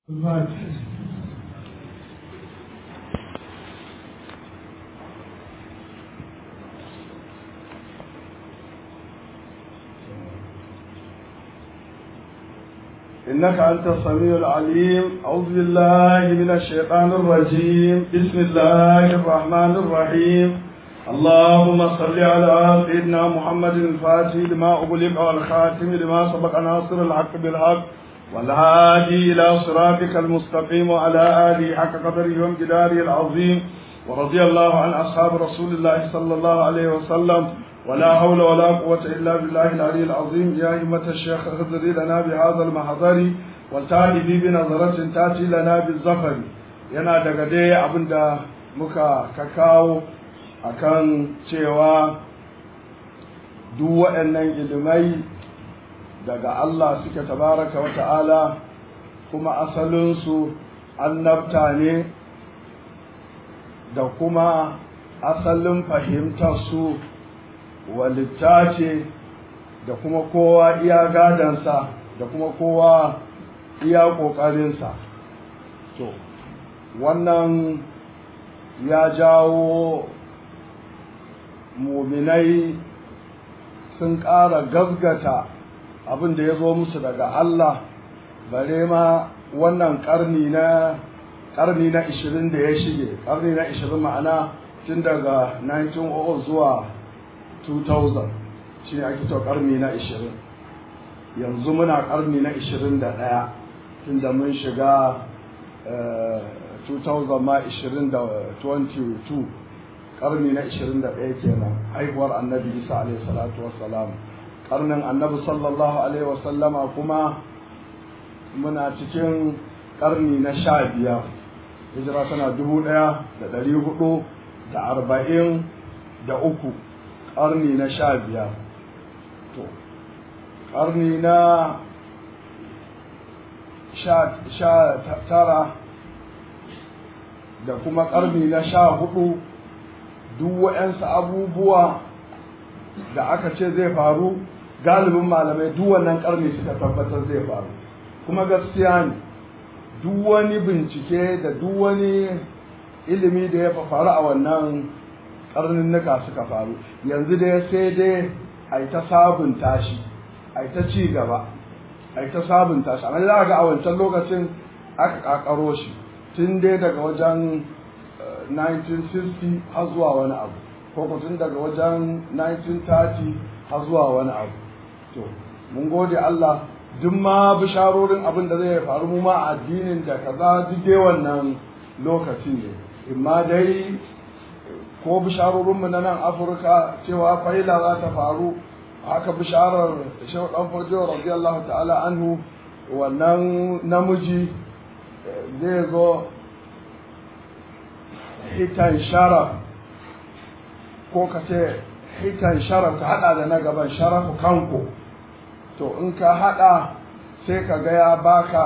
إنك أنت السميع العليم أعوذ بالله من الشيطان الرجيم بسم الله الرحمن الرحيم اللهم صل على سيدنا محمد الفاتح لما أغلق والخاتم لما سبق ناصر الحق بالحق والهادي إلى صراطك المستقيم وعلى آله حق قدره وامتداره العظيم ورضي الله عن أصحاب رسول الله صلى الله عليه وسلم ولا حول ولا قوة إلا بالله العلي العظيم يا همة الشيخ اخذري لنا بهذا المحضر والتالي بنظرة تاتي لنا بالزفر yana daga dai abin da muka kakawo akan cewa duk waɗannan ilimai daga Allah suke tabaraka wa ta'ala kuma asalinsu annabta ne da kuma asalin fahimtar su walitta ce da kuma kowa iya gadansa da kuma kowa iya ƙoƙarinsa to wannan ya jawo muminai sun ƙara gazgata abin da ya zo musu daga Allah bare ma wannan ƙarni na ƙarni na 20 da ya shige ƙarni na 20 ma'ana tun daga 1900 zuwa 2000 shi ne ake karni na 20 yanzu muna karni na 21 tunda mun shiga 2000 ma 2022 karni na 21 kenan haihuwar annabi isa alaihi salatu wassalam karnin annabi sallallahu alaihi wasallama kuma muna cikin karni na sha biyar hijira tana dubu ɗaya da ɗari hudu da arba'in da uku ƙarni na sha biyar to ƙarni na sha tara da kuma ƙarni na sha hudu duk waɗansu abubuwa da aka ce zai faru galibin malamai duk wannan ƙarni suka tabbatar zai faru kuma gaskiya ne duk wani bincike da duk wani ilimi da ya faru a wannan karninnika suka faru yanzu dai sai dai a yi ta sabunta shi a yi ta ci gaba a yi ta sabunta shi amma za ga a wancan lokacin aka kakaro shi tun dai daga wajen 1960 har zuwa wani abu ko tun daga wajen 1930 har zuwa wani abu to mun gode Allah duk ma bisharorin abin da zai faru mu ma addinin da kaza duk dai wannan lokaci ne imma dai ko bisharorinmu na nan afirka cewa faila za ta faru haka bisharar shehu dan farjo radiyallahu ta'ala anhu wannan namiji zai zo hitan sharaf ko ka ce hitan sharaf ka hada da na gaban sharafu kanko to in ka hada sai ka ga ya baka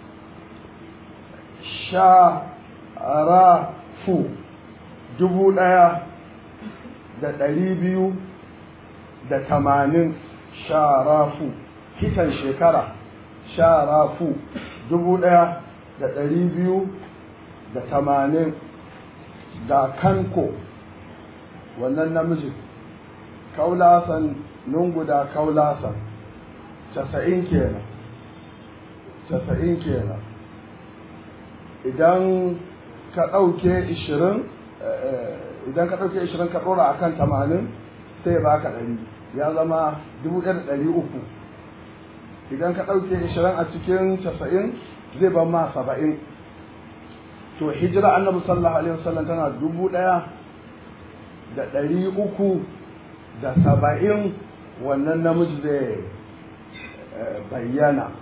sharafu dubu ɗaya da ɗari biyu da tamanin sharafu kitan shekara sharafu dubu ɗaya da ɗari biyu da tamanin da kanko wannan namiji kaulasan nungu da kaulasan casa'in kenan casa'in kenan idan ka ɗauke ishirin idan ka ɗauke ishirin ka ɗora a kan tamanin sai ba ka ɗari ya zama dubu ɗaya da ɗari uku idan ka ɗauke ishirin a cikin casa'in zai ban ma saba'in to hijira annabi sallallahu alaihi wasallam tana dubu ɗaya da ɗari uku da saba'in wannan namiji zai bayyana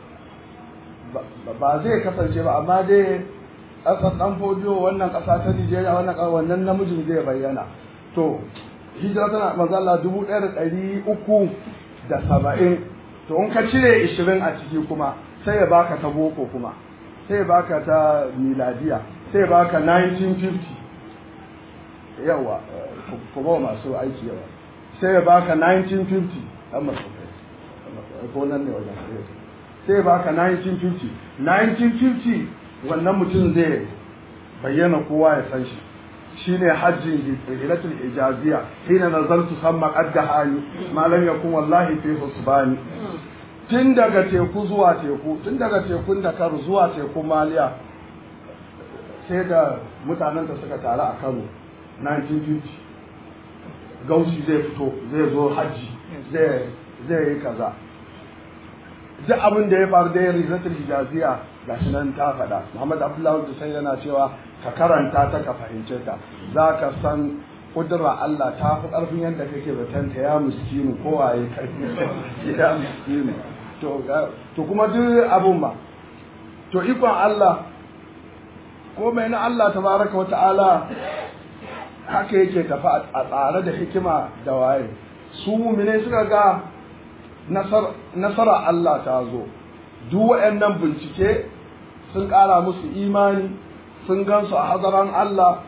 ba zai kasance ba amma dai ƙasar ɗan fodiyo wannan ƙasa ta Nijeriya wannan wannan namijin zai bayyana to hijira tana mazalla dubu ɗaya da ɗari uku da saba'in to in ka cire ishirin a ciki kuma sai ya baka ta boko kuma sai ya baka ta miladiya sai ya baka 1950 yawa kuma masu aiki yawa sai ya baka 1950 ɗan masu ko nan ne wajen sai baka 1950 1950 wannan mutum zai bayyana kowa ya san shi shine hajjin hilatul ijaziya hina nazartu samma qadda hali malam yakun wallahi fi husbani tun daga teku zuwa teku tun daga tekun Dakar zuwa tekun Maliya sai da mutanen da suka taru a Kano 1950 gausi zai fito zai zo hajji zai yi kaza duk abin da ya faru da ya rizatul hijaziya gashi nan ta faɗa Muhammad Abdullahi Hussein yana cewa ka karanta ta ka fahimce ta za ka san kudura Allah ta fi ƙarfin yadda kake zaton ta ya miskinu ko waye kai ya miskinu to to kuma duk abun ba to ikon Allah ko mai na Allah tabaraka wa ta'ala haka yake tafi a tsare da hikima da waye su mumine suka ga nasara Allah ta zo duk waɗannan bincike sun ƙara musu imani sun gansu a hadaran Allah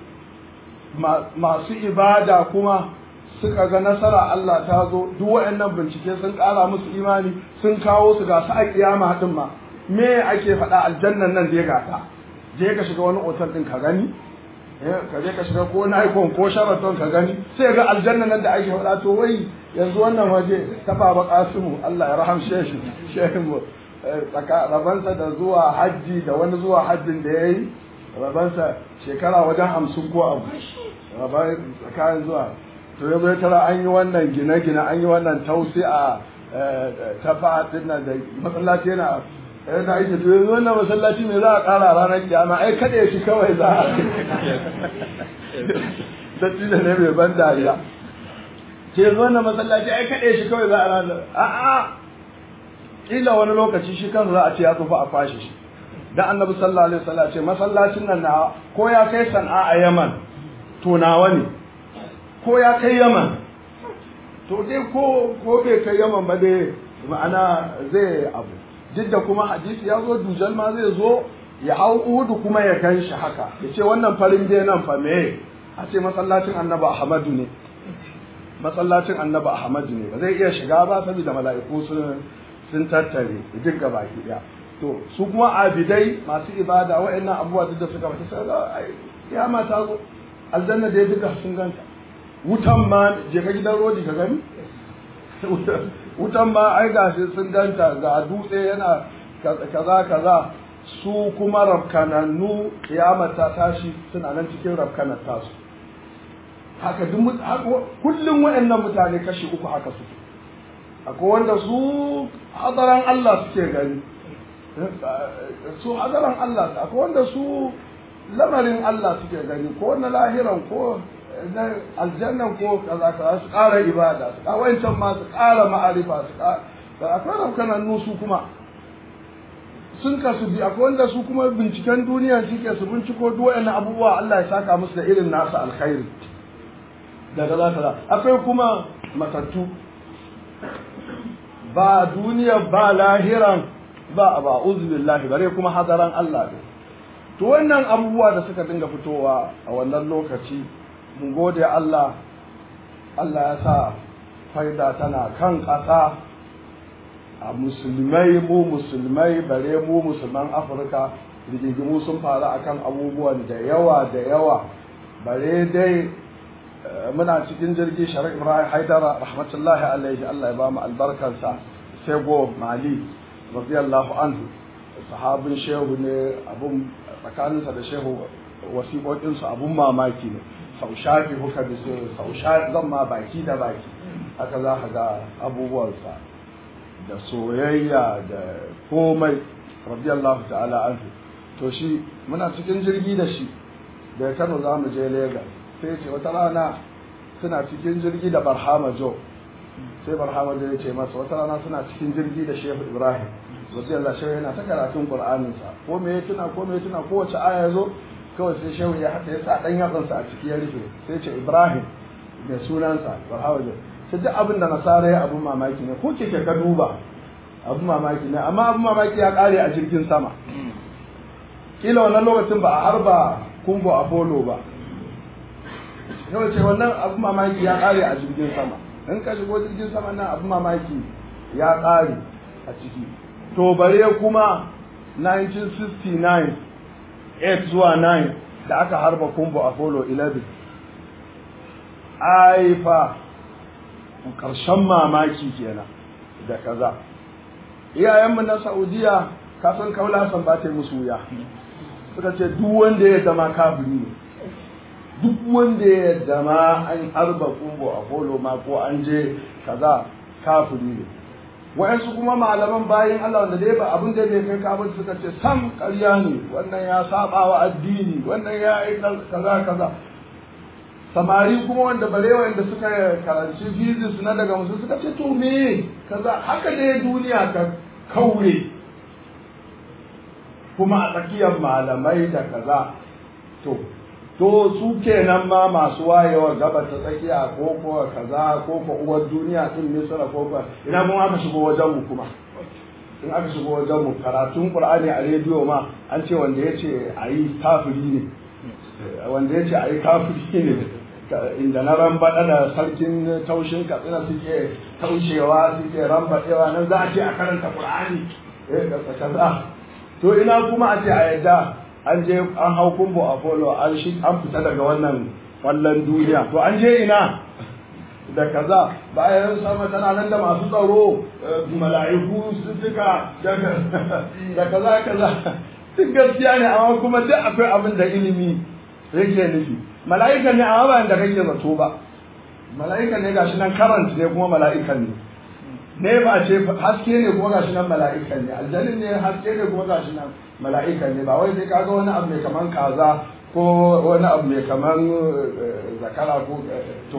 masu ibada kuma suka ga nasara Allah ta zo duk waɗannan bincike sun ƙara musu imani sun kawo su ga su a kiyama din ma me ake faɗa aljannan nan da ya gata je ka shiga wani otal din ka gani ka je ka shiga ko Nikon ko Sheraton ka gani sai ga aljannan nan da ake faɗa to wai yanzu wannan waje ta baba Kasimu Allah ya rahamshe shi shehin mu rabansa da zuwa hajji da wani zuwa hajjin da ya yi rabansa shekara wajen hamsin ko abu rabar tsakanin zuwa to ya zai tara an yi wannan gine-gine an yi wannan tausi a tafa nan da masallaci yana yana aiki to yanzu wannan masallaci mai za a kara ranar kiyama ai kada ya shi kawai za a datti da ne mai ban dariya ke yanzu wannan masallaci ai kada ya shi kawai za a ranar a'a kila wani lokaci shi kan za a ce ya tsufa a fashe shi dan annabi sallallahu alaihi wasallam ce masallacin nan na ko ya kai san'a a Yaman to nawa ne ko ya kai Yaman to dai ko ko bai kai Yaman ba dai ma'ana zai abu duk da kuma hadisi ya zo dujal ma zai zo ya hau uhudu kuma ya gan shi haka ya ce wannan farin dai nan fa me a ce masallacin annabi Ahmadu ne masallacin annabi Ahmadu ne ba zai iya shiga ba saboda mala'iku sun sun tattare duk gaba ki daya to su kuma abidai masu ibada wa'annan abubuwa duk da suka bata sai ga ya ma ta zo aljanna da ya duka sun ganta wutan ma je ka gidan rodi ka gani wutan ma ai gashi sun ganta ga dutse yana kaza kaza su kuma rafkanannu kiyama ta tashi suna nan cikin rafkanar tasu haka duk kullum wa'annan mutane kashi uku haka suke akwai wanda su hadaran Allah suke gani su hadaran Allah akwai wanda su lamarin Allah suke gani ko na lahiran ko na aljannan ko kaza kaza su ƙara ibada su ƙara wancan ma su ƙara ma'arifa su ƙara akwai rafkanan nusu kuma sun kasu bi akwai wanda su kuma binciken duniya suke su binciko duk wa'annan abubuwa Allah ya saka musu da irin nasa alkhairi daga za ta akwai kuma matattu ba duniya ba lahiran ba ba billahi bare kuma hadaran Allah ne to wannan abubuwa da suka dinga fitowa a wannan lokaci mun gode Allah Allah ya sa faida tana kan ƙasa a musulmai mu musulmai bare mu musulman Afirka rigingimu sun faru akan abubuwan da yawa da yawa bare dai muna cikin jirgi sharik ibrahim haidara rahmatullahi alaihi Allah ya ba mu albarkarsa sai go mali radiyallahu anhu sahabin shehu ne abun tsakaninsa da shehu wasiƙoƙinsu abun mamaki ne sau shafi huka da su sau shafi zan ma baki da baki haka za ka ga abubuwansa da soyayya da komai radiyallahu ta'ala anhu to shi muna cikin jirgi da shi da kano za mu je Legas. sai ce wata rana suna cikin jirgi da barhama jo sai barhama jo ya ce masa wata rana suna cikin jirgi da shehu ibrahim wasu yalla shehu yana ta karatun qur'aninsa ko me ya tuna ko me ya tuna kowace aya zo kawai sai shehu ya haka ya sa dan yatsansa a ciki ya rufe sai ce ibrahim mai sunansa barhama jo sai duk abin da nasara ya abun mamaki ne ko keke ka duba abun mamaki ne amma abun mamaki ya kare a jirgin sama kila wannan lokacin ba a harba kumbo apollo ba kawai ce wannan abu mamaki ya kare a jirgin sama in ka shigo jirgin sama nan abu mamaki ya kare a ciki to bare kuma 1969 8 zuwa 9 da aka harba kumbu apollo 11 ai fa karshen mamaki kenan da kaza iyayenmu na saudiya kasan kaula san ba ta musu wuya suka ce duk wanda ya zama kafiri ne duk wanda ya zama an harba kumbu apollo ma ko an je kaza kafiri ne wa'yansu kuma malaman bayan Allah wanda dai ba abin da bai kai kafin suka ce sam ƙarya ne wannan ya saba wa addini wannan ya yi kaza kaza samari kuma wanda bare wanda suka karanci physics na daga musu suka ce to me kaza haka dai duniya ta kaure kuma a tsakiyar malamai da kaza to to su kenan ma masu wayewa gaba ta tsakiya ko ko kaza ko ko uwar duniya din misra ko ko ina mun aka shigo wajen mu kuma in aka shigo wajen mu karatun qur'ani a rediyo ma an ce wanda yace ayi kafiri ne wanda yace ayi kafiri ne inda na rambaɗa da sarkin taushin katsina suke taushewa suke rambaɗewa nan za a ce a karanta qur'ani kaza to ina kuma a ce a yadda an je an hau kumbo apollo an shi an fita daga wannan kwallon duniya to an je ina da kaza bayan sama tana nan da masu tsaro mala'iku su duka da kaza kaza duk gaskiya ne amma kuma duk akwai abin da ilimi yake nufi mala'ika ne amma ba da kake zato ba mala'ika ne gashi nan karant ne kuma mala'ikan ne ne ba ce haske ne kuma gashi nan mala'ikan ne aljanin ne haske ne kuma gashi nan mala'ikan ne ba wai sai kaga wani abu mai kaman kaza ko wani abu mai kaman zakara ko to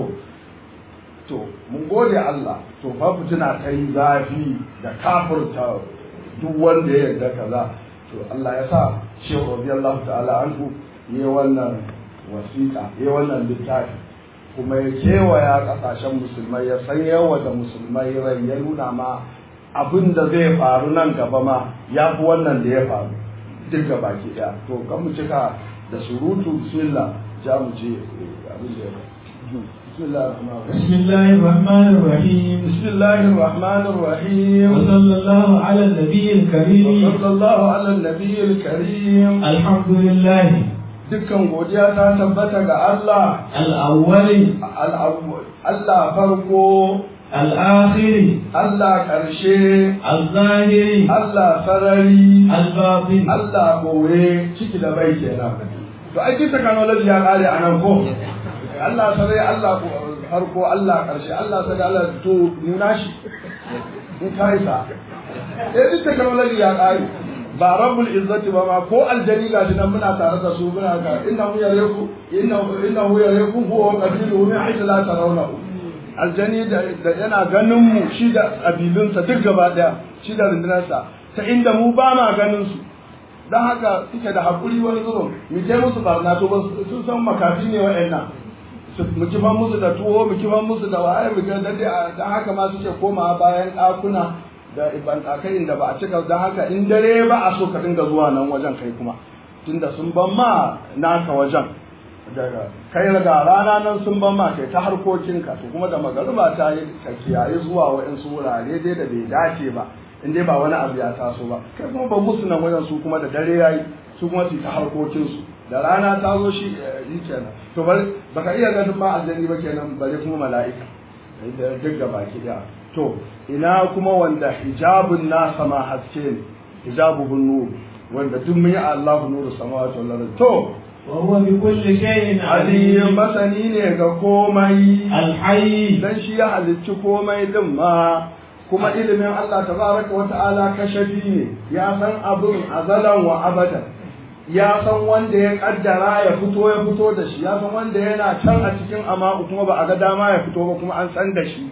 to mun gode Allah to fa fitina ta yi zafi da kafurta duk wanda ya yarda kaza to Allah ya sa Shehu radiyallahu ta'ala anhu yi wannan wasiƙa yi wannan littafi kuma ya kewaya ƙasashen musulmai ya san yawa da musulmai rai ya nuna ma abin da zai faru nan gaba ma ya fi wannan da ya faru duk ga baki ɗaya to kan mu cika da surutu bismillah ja mu je abin da ya بسم الله الرحمن الرحيم بسم الله الرحمن الرحيم بسم الله الرحمن الرحيم وصلى الله على النبي الكريم وصلى الله على النبي الكريم الحمد لله dukkan godiya ta tabbata ga Allah الأول al'awwal Allah farko الآخر Allah ƙarshe الظاهر Allah sarari الباطن Allah gowe ciki da bai kenan to ai kin technology ya kare anan ko Allah sarai Allah farko Allah ƙarshe Allah sarai Allah to nuna shi in kai sa eh duk technology ya kare ba rabbul izzati ba ma ko aljani ga shi nan muna tare da su muna ga innahu yareku innahu innahu yareku huwa qabiluhu min haythu la tarawnahu aljani da yana ganin mu shi da kabilunsa duk gaba daya shi da rundunarsa ta inda mu ba ma ganin su dan haka suke da hakuri wani zuro mu je musu barna to ba sun san makafi ne wa'annan mu kifan musu da tuwo mu kifan musu da waye mu ga dade dan haka ma suke komawa bayan ɗakuna da bantakai inda ba a cika don haka in dare ba a so ka dinga zuwa nan wajen kai kuma tunda sun ban ma naka wajen daga kai daga rana nan sun ban ma kai ta harkokinka to kuma da magariba ta yi ka kiyaye zuwa wa'insu wurare dai da bai dace ba in dai ba wani abu ya taso ba kai kuma ba musu nan wajen su kuma da dare yayi su kuma su ta harkokinsu da rana ta zo shi yi kenan to bari baka iya ganin ma aljani ba kenan bare kuma mala'ika duk da baki daya to ina kuma wanda hijabun nasa ma haske ne hijabuhun nur wanda duk mun yi Allahu nuru samawati wal ardi to وهو بكل شيء Ali عليم masani ne ga komai الحي dan shi ya halicci komai din ma kuma ilimin Allah tabaraka wa ta'ala kashafi ne ya san abin azalan wa abadan ya san wanda ya kaddara ya fito ya fito da shi ya san wanda yana can a cikin amma kuma ba a ga dama ya fito ba kuma an san da shi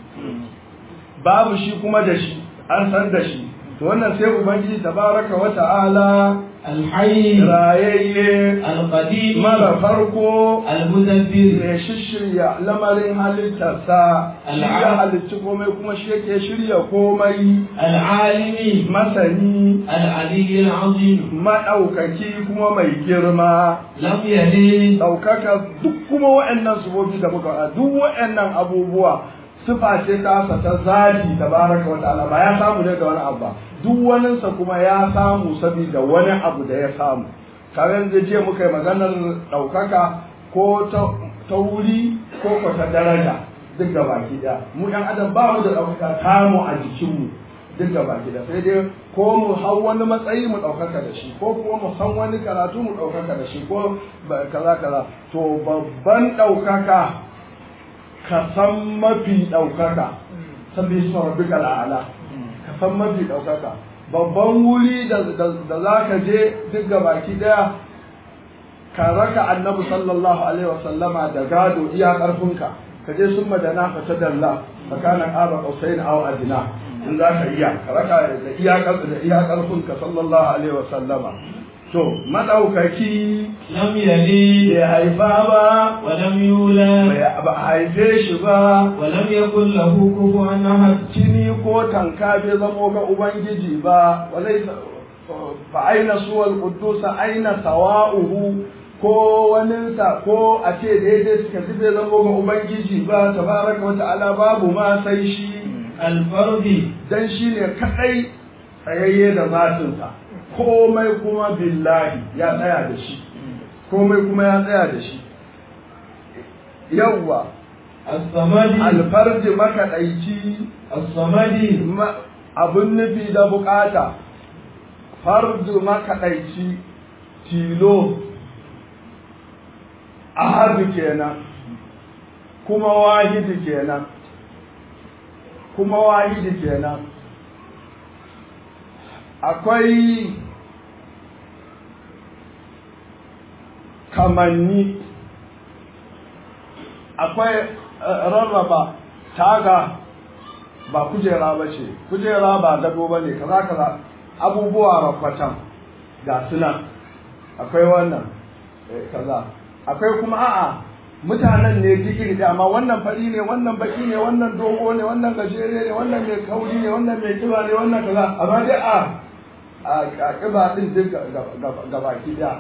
babu shi kuma da shi an san da shi to wannan sai ubangiji tabaraka wa ta'ala الحي rayayye القديم mara farko المدبر mai shishirya lamarin halittarsa shi ya halicci komai kuma shi yake shirya komai العالم masani العلي العظيم maɗaukaki kuma mai girma لم يلد ɗaukaka duk kuma wa'annan sufofi da muka faɗa duk wa'annan abubuwa sifa ce tasa ta zati tabaraka wa ta'ala ba ya samu ne da wani abu ba duk waninsa kuma ya samu saboda wani abu da ya samu karen da je muka yi maganar ɗaukaka ko ta wuri ko ko ta daraja duk da baki ɗaya mu ɗan adam ba mu da ɗaukaka tamu a jikinmu duk da baki ɗaya sai dai ko mu hau wani matsayi mu ɗaukaka da shi ko kuma mu san wani karatu mu ɗaukaka da shi ko kaza kaza to babban ɗaukaka ka san mafi ɗaukaka sabbi su rabbika al'ala ka san mafi ɗaukaka babban wuri da za ka je duk ga baki daya ka raka annabi sallallahu alaihi wasallama da gado iya ƙarfinka ka je sun madana ka ta dalla ka kana ƙaba ƙausain aw adina in za ka iya ka raka da iya da iya ƙarfinka sallallahu alaihi wasallama to madaukaki lam yalid bai haifa ba wa lam yulad ba a haife shi ba wa lam yakul lahu kufuwan ahad jini ko tanka bai zamo ga ubangiji ba walai fa aina suwal quddus aina sawa'uhu ko waninsa ko a ce daidai suka ji bai zamo ga ubangiji ba tabaraka wa ta'ala babu ma sai shi alfardi dan shine kadai tsayayye da zatinsa komai kuma billahi ya tsaya da shi komai kuma ya tsaya da shi yawwa as-samadi alfarji makaɗaici as-samadi abin nufi da bukata fardu makaɗaici tilo ahadu kenan kuma wahidi kenan kuma wahidi kenan akwai kamanni akwai rarraba taga ba kujera ba ce kujera ba gado ba ne kaza kaza abubuwa rafatan ga suna akwai wannan kaza akwai kuma a'a mutanen ne digiri da amma wannan fari ne wannan baki ne wannan dogo ne wannan gajere ne wannan mai kauri ne wannan mai kiba ne wannan kaza amma dai a a kiba din duk gabaki da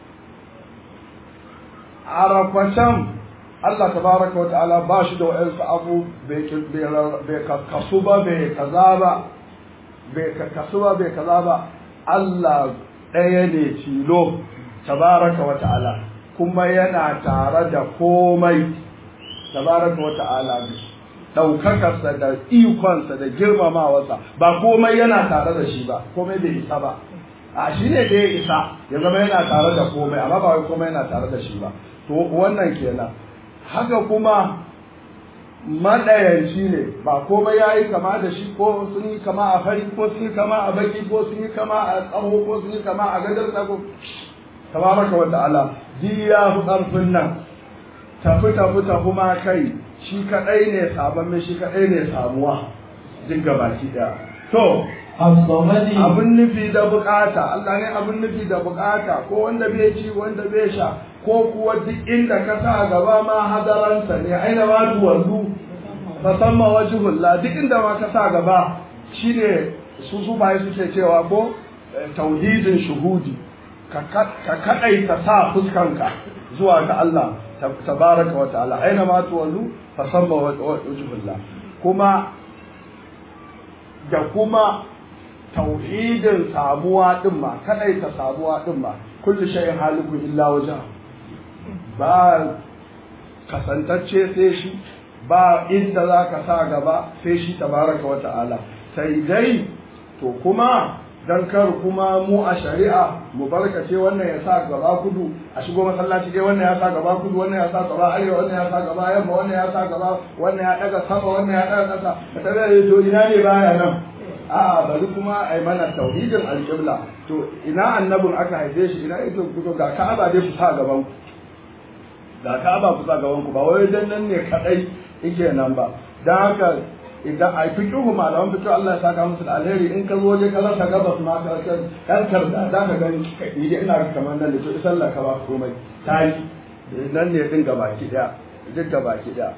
a rafatan Allah tabaraka wata'ala ba shi da wa'ansu abu bai kasu ba bai kaza ba bai kasu ba bai kaza ba Allah ɗaya ne tilo tabaraka wata'ala kuma yana tare da komai tabaraka wata'ala ɗaukakarsa da ikonsa da girmamawarsa ba komai yana tare da shi ba komai bai isa ba a shi ne da ya isa ya zama yana tare da komai amma ba wai komai yana tare da shi ba to wannan kenan haka kuma maɗayanci ne ba komai ya yi kama da shi ko sun yi kama a fari ko sun yi kama a baki ko sun yi kama a tsawo ko sun yi kama a gadar ko tabaraka wa ta'ala ji ya fi ƙarfin nan tafi tafi tafi ma kai shi kaɗai ne sabon shi kaɗai ne samuwa duk gabaki ɗaya to as-samadi abin nufi da bukata Allah ne abin nufi da bukata ko wanda bai ci wanda bai sha ko kuwa duk inda ka sa gaba ma hadaransa ne aina ma duwanzu musamman wajihullah duk inda ma ka sa gaba shine su su bai suke cewa ko tauhidin shuhudi ka kadai ka sa fuskanka zuwa ga Allah tabaraka wa ta'ala aina ma tuwallu fasamma wajhullah kuma da kuma tauhidin samuwa din ma kadai ta samuwa din ma kullu shay'in haliku illa wajha ba kasantacce sai shi ba inda za ka sa gaba sai shi tabaraka wa ta'ala sai dai to kuma dan kar kuma mu a shari'a mu barkace wannan ya sa gaba kudu a shigo masallaci dai wannan ya sa gaba kudu wannan ya sa gaba arewa wannan ya sa gaba yamma wannan ya sa gaba wannan ya daga sama wannan ya daga kasa ka tabbata to ina ne baya nan a'a bari kuma ai mana tauhidin alqibla to ina annabin aka haife shi ina ito kuto ga ka'aba dai ku sa gaban ku ga ka'aba ku sa gaban ku ba wai dan nan ne kadai yake nan ba dan haka idan a fiqhu malaman fiqhu Allah ya saka musu da alheri in ka zo je ka rasa gabas ma ka ka dan karda da ka gani ni dai ina kamar nan da to sallah ka ba komai tayi nan ne din gabaki daya duk gabaki daya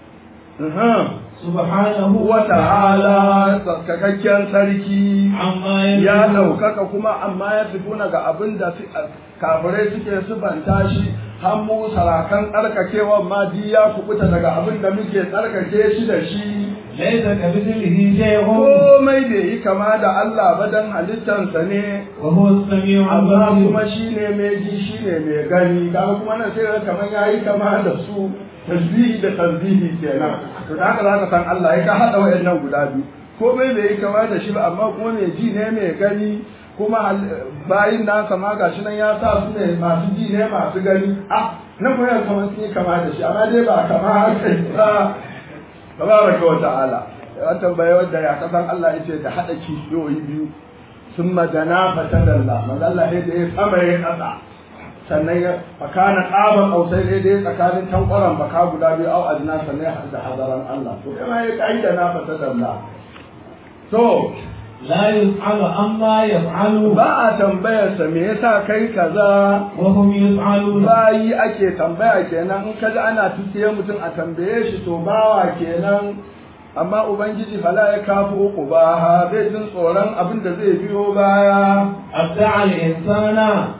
subhanahu wa ta'ala tsarkakakken sarki amma ya ɗaukaka kuma amma ya fituna ga abin da kafirai suke subanta shi hannu sarakan tsarkakewa ma di ya kubuta daga abin da muke tsarkake shi da shi ليس كمثله شيء komai bai yi kama da Allah ba dan halittansa ne وهو السميع amma kuma البصير shine mai ji shine mai gani kaga kuma nan sai ga kamar yayi kama da su tasbihi da tasbihi kenan to da haka zaka san Allah ya ka hada wayannan guda biyu komai bai yi kama da shi ba amma kuma mai ji ne mai gani kuma hal- bayin nasa ma gashi nan ya sa su ne masu ji ne masu gani ah nan kuma yana kamar sun yi kama da shi amma dai ba kama haka ba tabaraka wa ta'ala an tambaye wanda ya kasan Allah yace da hada kishiyoyi biyu sun madana fatadalla manzo Allah ya da ya sama ya kasa sannan ya fakana qaba qausai ne da ya tsakanin tankwaran baka guda biyu au adna sannan ya hada hadaran Allah to kai ma ya kai da na fatadalla to لا يسأل عما يفعل ba a tambayar sa me yasa kai kaza وهم يسألون bayi ake tambaya kenan in kaji ana tusiye mutum a tambaye shi to bawa kenan amma ubangiji fala ya kafu uku ba ha zai jin tsoron abin da zai biyo baya أبدع الإنسان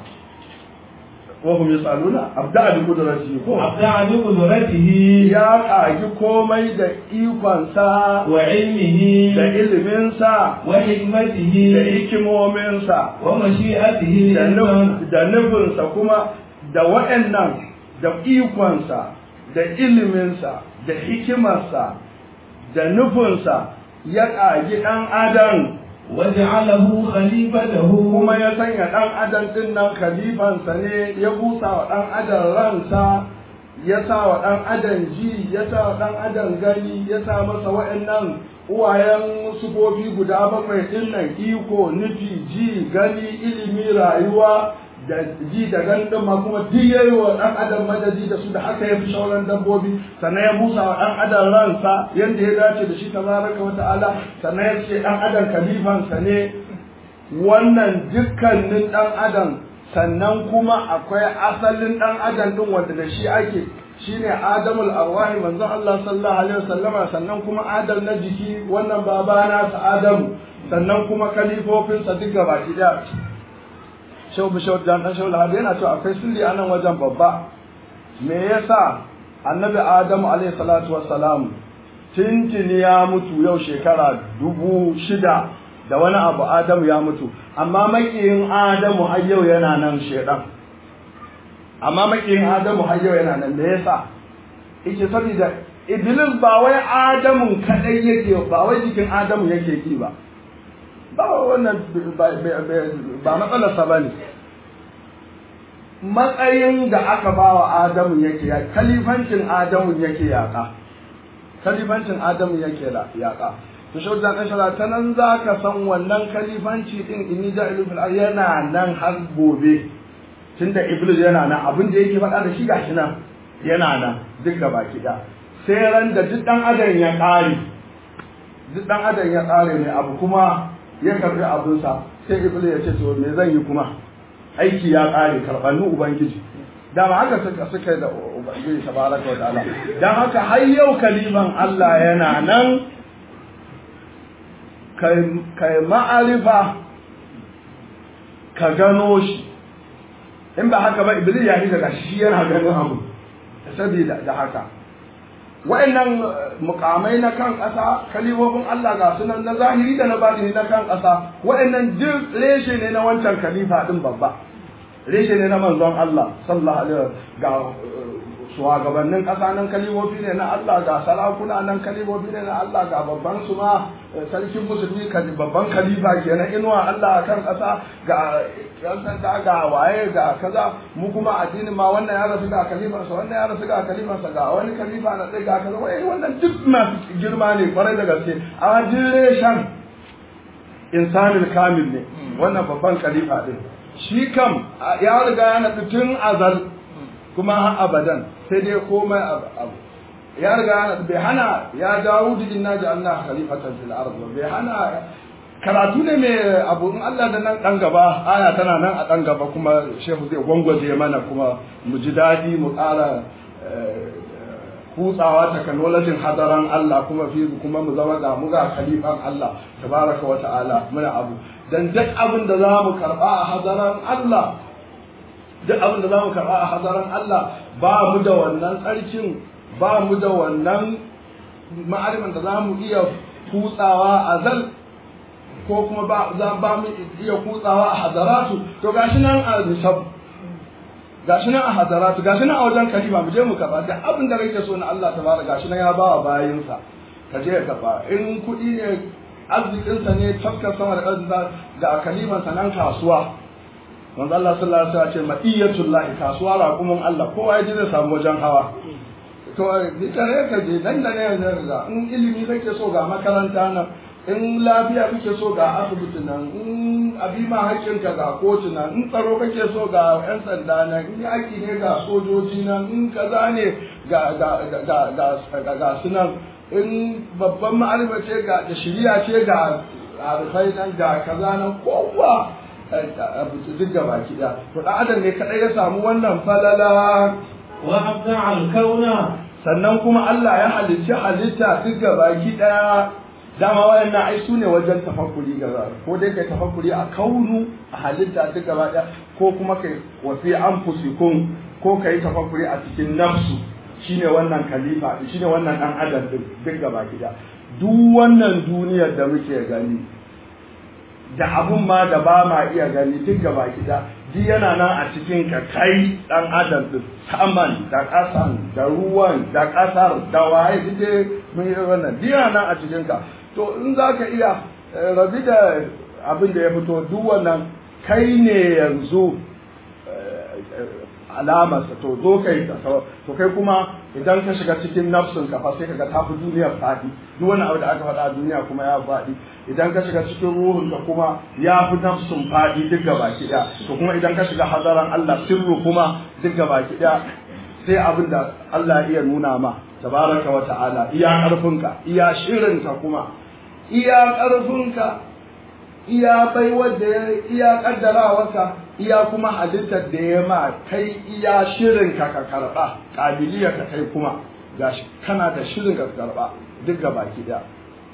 wa hum yasaluna abda bi qudratihi ko أبدع بقدرته ya kagi komai da ikonsa وعلمه da iliminsa وحكمته da hikimominsa ومشيئته da الإنسان nuf- da nufinsa kuma da waɗannan da ikonsa da iliminsa da hikimarsa da nufinsa ya ƙagi ɗan adam وجعله خليفته kuma ya sanya ɗan adam ɗin nan khalifansa ne ya busa wa ɗan adam ransa ya sa wa ɗan adam ji ya sa wa ɗan adam gani ya sa masa waɗannan uwayen sufofi guda bakwai ɗin nan iko nufi ji gani ilimi rayuwa da ji da ganin ɗin ma kuma duk ya yi wa ɗan adam madadi da su da haka ya fi sauran dabbobi sannan ya busa wa ɗan adam ransa yadda ya dace da shi tabaraka wa ta'ala sannan ya ce ɗan adam kalifansa ne wannan dukkanin ɗan adam sannan kuma akwai asalin ɗan adam ɗin wanda da shi ake shine adamul arwahi manzon Allah sallallahu alaihi wasallama sannan kuma adam na jiki wannan babana sa adamu sannan kuma kalifofinsa duk gaba ɗaya shau bishau dan dan shau lahabi yana cewa akwai sirri a nan wajen babba me yasa annabi adamu alaihi salatu wassalam tintini ya mutu yau shekara dubu shida da wani abu adamu ya mutu amma makiyin adamu har yau yana nan shedan amma makiyin adamu har yau yana nan me yasa yake saboda iblis ba wai adamun kadai yake ba wai jikin adamu yake ki ba ba wannan ba matsalarsa ba ne matsayin da aka ba wa adamu yake ya kalifancin adamu yake yaƙa kalifancin adamu yake yaƙa to shi wajen ɗan shara ta nan za ka san wannan kalifanci ɗin inni ja'ilu fil ard yana nan har gobe tunda iblis yana nan abin da yake faɗa da shi gashi nan yana nan duk da baki ɗaya sai ran da duk ɗan adam ya ƙare duk ɗan adam ya ƙare ne abu kuma ya karbi abinsa sai iblis ya ce to me zan yi kuma aiki ya ƙare karɓanni ubangiji dama haka suka suka da ubangiji tabaraka wa ta'ala dan haka har yau kaliman Allah yana nan kai kai ma'arifa ka gano shi in ba haka ba iblis ya yi daga shi yana ganin abu saboda da haka wa'annan mukamai na kan ƙasa kalifofin Allah ga sunan na zahiri da na batini na kan ƙasa wa'annan duk reshe ne na wancan khalifa din babba reshe ne na manzon Allah sallallahu alaihi ga shugabannin ƙasa nan kalifofi ne na Allah ga sarakuna nan kalifofi ne na Allah ga babban su ma sarkin musulmi babban khalifa kenan inuwa Allah kan ƙasa ga yan sanda ga waye ga kaza mu kuma addinin ma wannan ya rasu ga khalifansa wannan ya rasu ga khalifansa ga wani khalifa na tsaye ga kaza wai wannan duk masu girma ne kwarai da gaske a reshen insanil kamil ne wannan babban khalifa din shi kam ya riga ya naɗu tun azal kuma har abadan sai dai komai abu ya riga ya naɗu bai hana ya dawo da inna ja'alna khalifatan fil ard bai hana karatu ne mai abu in Allah da nan dan gaba aya tana nan a dan gaba kuma shehu zai gwangwaje mana kuma mu ji dadi mu ƙara kutsawa technology hadaran Allah kuma fi kuma mu zama ga mu ga khalifan Allah tabaraka wa ta'ala muna abu dan duk abin da zamu karba a hadaran Allah duk abin da zamu karba a hadaran Allah ba mu da wannan tsarkin ba mu da wannan ma'ariman da za mu iya kutsawa a zal ko kuma ba za ba mu iya kutsawa a hadaratu to gashi nan a nisab gashi nan a hadaratu gashi nan a wajen kalima mu je mu kafa da abin da kake so na Allah tabaraka gashi nan ya ba wa bayinsa ka je ka kafa in kuɗi ne arzikinsa ne tafkar sama da ƙarfinsa ga kalimansa nan kasuwa manzo Allah sallallahu alaihi wasallam ce ma'iyatullahi kasuwa raƙumin Allah kowa ya ji zai samu wajen hawa to ni kare ka je nan da ne yanzu ga in ilimi kake so ga makaranta nan in lafiya kake so ga asibiti nan in abima hakkinka ga kotu nan in tsaro kake so ga yan sanda nan in yaki ne ga sojoji nan in kaza ne ga ga ga ga ga sunan in babban ma'alima ce ga da shiriya ce ga arifai nan ga kaza nan kowa duk gaba ki da to dan adam ne kadai ya samu wannan falala wa abda al-kauna sannan kuma Allah ya halicci halitta duk gaba ki daya dama wayannan ai su ne wajen tafakkuri gaba ko dai kai tafakkuri a kaunu a halitta duk gaba daya ko kuma kai wa fi anfusikum ko kai tafakkuri a cikin nafsu shine wannan khalifa shine wannan dan adam din duk gaba ki daya duk wannan duniyar da muke gani da abun ma da ba ma iya gani duk gaba gida duk yana nan a cikin ka kai dan adam din saman da kasan da ruwan da kasar da waye duk mun yi wannan duk yana nan a cikin ka to in za ka iya rabi da abin da ya fito duk wannan kai ne yanzu alamarsa to zo kai ka to kai kuma idan ka shiga cikin nafsin ka fa sai kaga ta fi duniyar fadi duk wani abu da aka faɗa a duniya kuma ya faɗi idan ka shiga cikin ruhun ka kuma ya fi nafsin fadi duk gaba ki to kuma idan ka shiga hadaran Allah sirru kuma duk gaba ki sai abin da Allah ya iya nuna ma tabaraka wa ta'ala iya karfinka iya shirinka kuma iya karfinka iya baiwar da ya iya kaddarawarka iya kuma halittar da ya ma kai iya shirin ka ka karba kabiliya ka kai kuma gashi kana da shirin ka karba duk ga baki da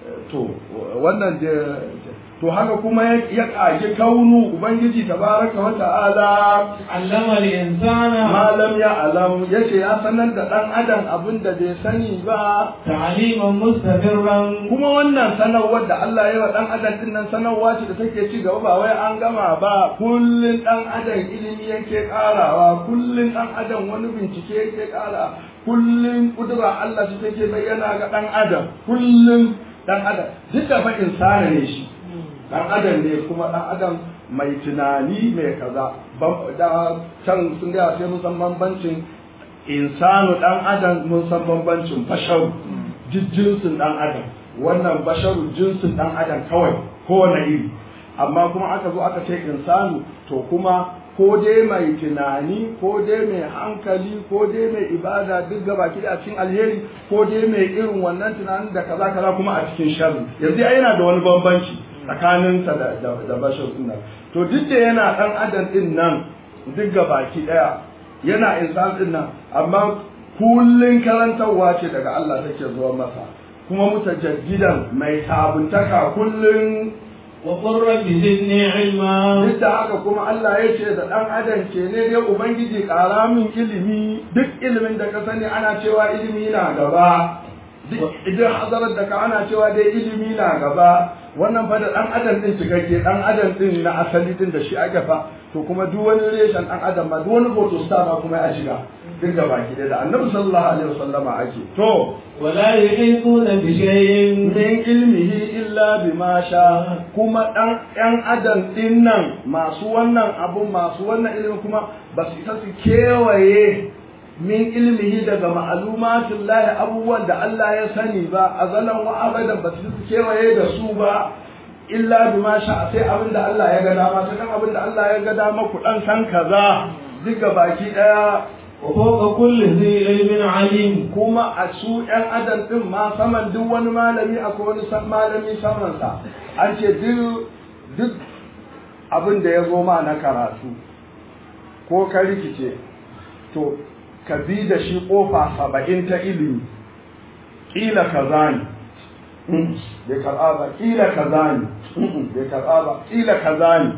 to wannan da to haka kuma ya kage kaunu ubangiji tabaraka wa ta'ala allama al-insana ma lam ya alam yace ya sanar da dan adam abin da bai sani ba ta'liman mustamirran kuma wannan sanarwar da Allah ya wa dan adam din nan sanarwa ce da take ci gaba ba wai an gama ba kullun dan adam ilimi yake karawa kullun dan adam wani bincike yake kara kullun kudura Allah ce take bayyana ga dan adam kullun dan adam duk da fa insani ne shi dan adam ne kuma dan adam mai tunani mai kaza da can sun ga sai mun san bambancin insanu dan adam mun san bambancin basharu jinsin dan adam wannan basharu jinsin dan adam kawai kowane iri amma kuma aka zo aka ce insanu to kuma ko dai mai tunani ko dai mai hankali ko dai mai ibada duk gaba ki a cikin alheri ko dai mai irin wannan tunanin da kaza kaza kuma a cikin sharri yanzu ai yana da wani bambanci tsakaninsa da da bashar din nan to duk da yana dan adam din nan duk gaba ki daya yana insan din nan amma kullun karantarwa ce daga Allah take zuwa masa kuma mutajaddidan mai sabuntaka kullun wa qur rabbi zidni ilma duk da haka kuma Allah ya ce da ɗan adam ke ne dai ubangiji ƙara min ilimi duk ilimin da ka sani ana cewa ilimi na gaba duk idan hazarar da ka ana cewa dai ilimi na gaba wannan fa da ɗan adam ɗin cikakke ɗan adam ɗin na asali ɗin da shi ake fa to kuma duk wani reshen ɗan adam ma duk wani hoto star ma kuma ya shiga duk da baki da annabi sallallahu alaihi wasallama ake to wala yuhituna bi shay'in min ilmihi illa bima sha kuma dan yan adam din nan masu wannan abun masu wannan ilimin kuma ba su isa su kewaye min ilmihi daga ma'alumatin lahi abubuwan da Allah ya sani ba azalan wa abadan ba su kewaye da su ba illa bima sha sai abin da Allah ya ga dama sai kan abin da Allah ya ga dama ku dan san kaza duka baki daya wa fawqa kulli dhi ilmin alim kuma a su ‘yan adam ɗin ma saman duk wani malami akwai wani san malami samansa an ce duk abin da ya zo ma na karatu ko ka rikice to ka bi da shi ƙofa saba'in ta ilimi ƙila ka zani bai karɓa ba ƙila ka zani bai karɓa ba ƙila ka zani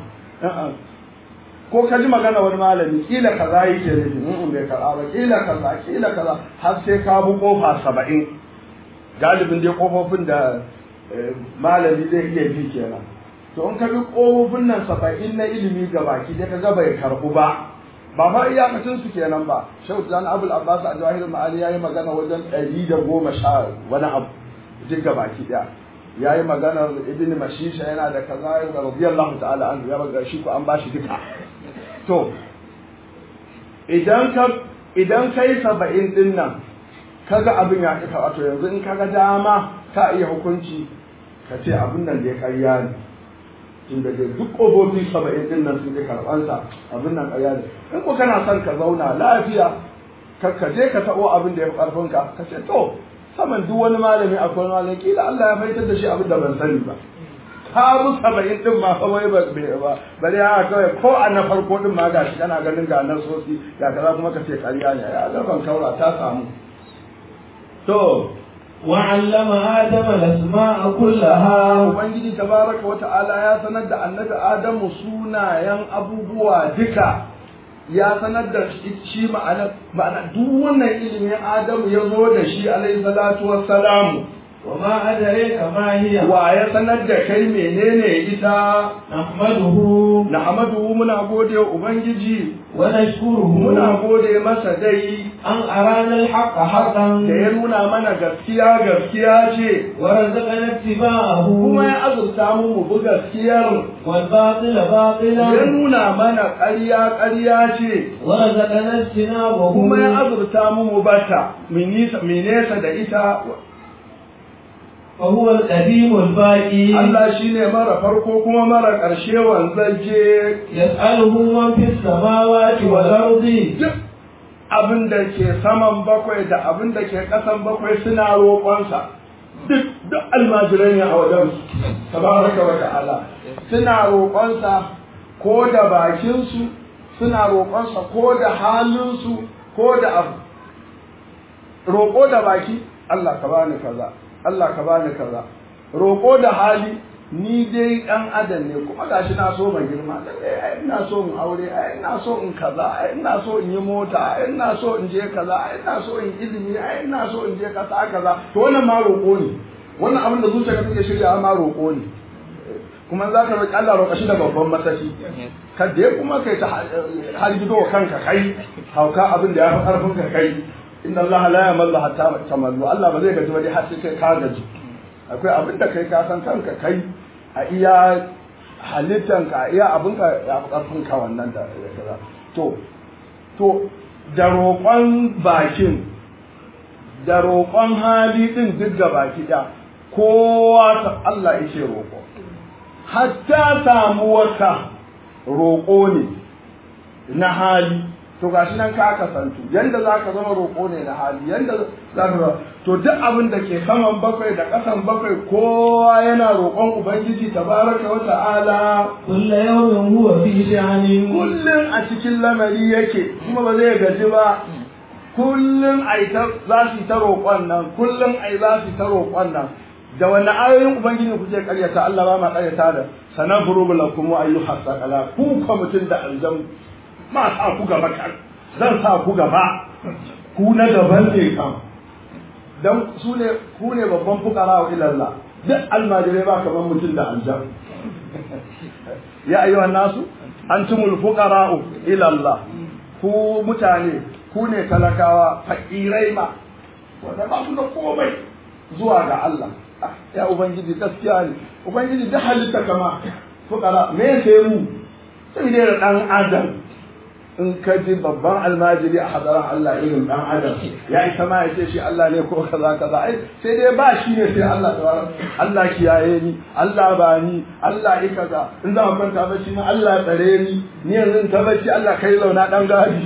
ko ka ji magana wani malami kila kaza yake nufi in bai karɓa ba kila kaza kila kaza har sai ka bi kofa saba'in galibin dai kofofin da malami zai iya bi kenan to in ka bi kofofin nan saba'in na ilimi ga baki dai ka ga bai karbu ba ba ma iyakacin su kenan ba shehu zan abul abbas a jawahir ma'ani yayi magana wajen ɗari da goma sha wani abu duk ga baki daya yayi magana ibn mashisha yana da kaza da radiyallahu ta'ala anhu ya baga shi ko an bashi duka to idan ka idan kai saba'in din nan kaga abin ya kika wato yanzu in kaga dama ka iya hukunci ka ce abin nan da ya karya ne tun da duk ƙofofi saba'in din nan sun ji karɓansa abin nan karya ne in ko kana son ka zauna lafiya ka ka je ka taɓo abin da ya fi ƙarfinka ka ce to saman duk wani malami akwai malami kila Allah ya faitar da shi abin da ban sani ba ka mu saba'in din ma fa wai ba ba bari ha kawai ko a na farko din ma gashi kana ganin ga nan sosi ga kaza kuma ka ce ƙarya ne ya ga ban kaura ta samu to وعلم آدم الأسماء كلها ubangiji tabaraka wa ta'ala ya sanar da annabi adamu sunayen abubuwa duka ya sanar da shi ma'ana ma'ana duk wannan ilimin adamu ya zo da shi alaihi salatu wassalamu وما أدريك ما هي wa ya sanar da kai menene ita نحمده nahmadu muna gode wa ubangiji ونشكره muna gode masa dai أن أرانا الحق حقا da ya nuna mana gaskiya gaskiya ce ورزقنا اتباعه kuma ya azurta mu mu bi gaskiyar والباطل ya باطلا nuna mana ƙarya ƙarya ce ورزقنا اجتنابه kuma ya azurta mu mu bata mu nisa- mu nesa da ita فهو القديم الباقي Allah shine mara farko kuma mara ƙarshe wanzaje يسأله من في السماوات والأرض duk abin da ke saman bakwai da abin da ke ƙasan bakwai suna roƙonsa duk duk almajirai ne a wajen tabaraka wa ta'ala suna roƙonsa ko da bakinsu suna roƙonsa ko da halinsu ko da abu roƙo da baki Allah ka bani kaza Allah ka bani kaza roƙo da hali ni dai ɗan adam ne kuma gashi na so mai girma eh ai ina so in aure ai ina so in kaza ai ina so in yi mota ai ina so in je kaza ai ina so in ilimi ai ina so in je kasa kaza to wannan ma roƙo ne wannan abin da zuciyarka take shirya ma roƙo ne kuma za ka roƙi Allah roƙa shi da babban mataki ka je kuma kai ta har gido wa kanka kai hauka abin da ya fi ƙarfin ka kai inna Allah la yamallu hatta tamallu Allah ba zai gaji ba dai har sai kai ka gaji akwai abin da kai ka san kanka kai a iya halittanka a iya abin ka ya fi ƙarfin ka wannan da da kaza to to da roƙon bakin da roƙon hali din duk ga baki ɗaya kowa ta Allah yake roƙo hatta samuwarka roƙo ne na hali to gashi nan ka kasantu yanda za ka zama roƙo ne na hali yanda za ka to duk abin da ke saman bakwai da ƙasan bakwai kowa yana roƙon ubangiji tabaraka wa ta'ala كل يوم هو في شأن kullum a cikin lamari yake kuma ba zai gaji ba kullum ai ta za su yi ta roƙon nan kullum ai za su yi ta roƙon nan da wani ayoyin ubangiji kuke karyata Allah ba ma karyata da sanan furubu lakum wa ayyuha saqala ku ka mutun da aljan ma sa ku gaba kan zan sa ku gaba ku na gaban ne kam dan su ne ku ne babban fukara wa ilallah duk almajirai ba kaman mutun da aljan ya ayyuha nasu antumul fuqara'u ila Allah ku mutane ku ne talakawa fakirai ma wanda ba su da komai zuwa ga Allah ya ubangiji gaskiya ne ubangiji da halitta kama fukara me sai mu sai dai da dan adam in ka ji babban almajiri a hadaran Allah irin dan adam ya isa ma ya ce shi Allah ne ko kaza kaza ai sai dai ba shi ne sai Allah tabaraka Allah kiyaye ni Allah ba ni Allah yi kaza in za mu kwanta bacci ma Allah tsare ni ni yanzu in ta bacci Allah kai launa dan gadi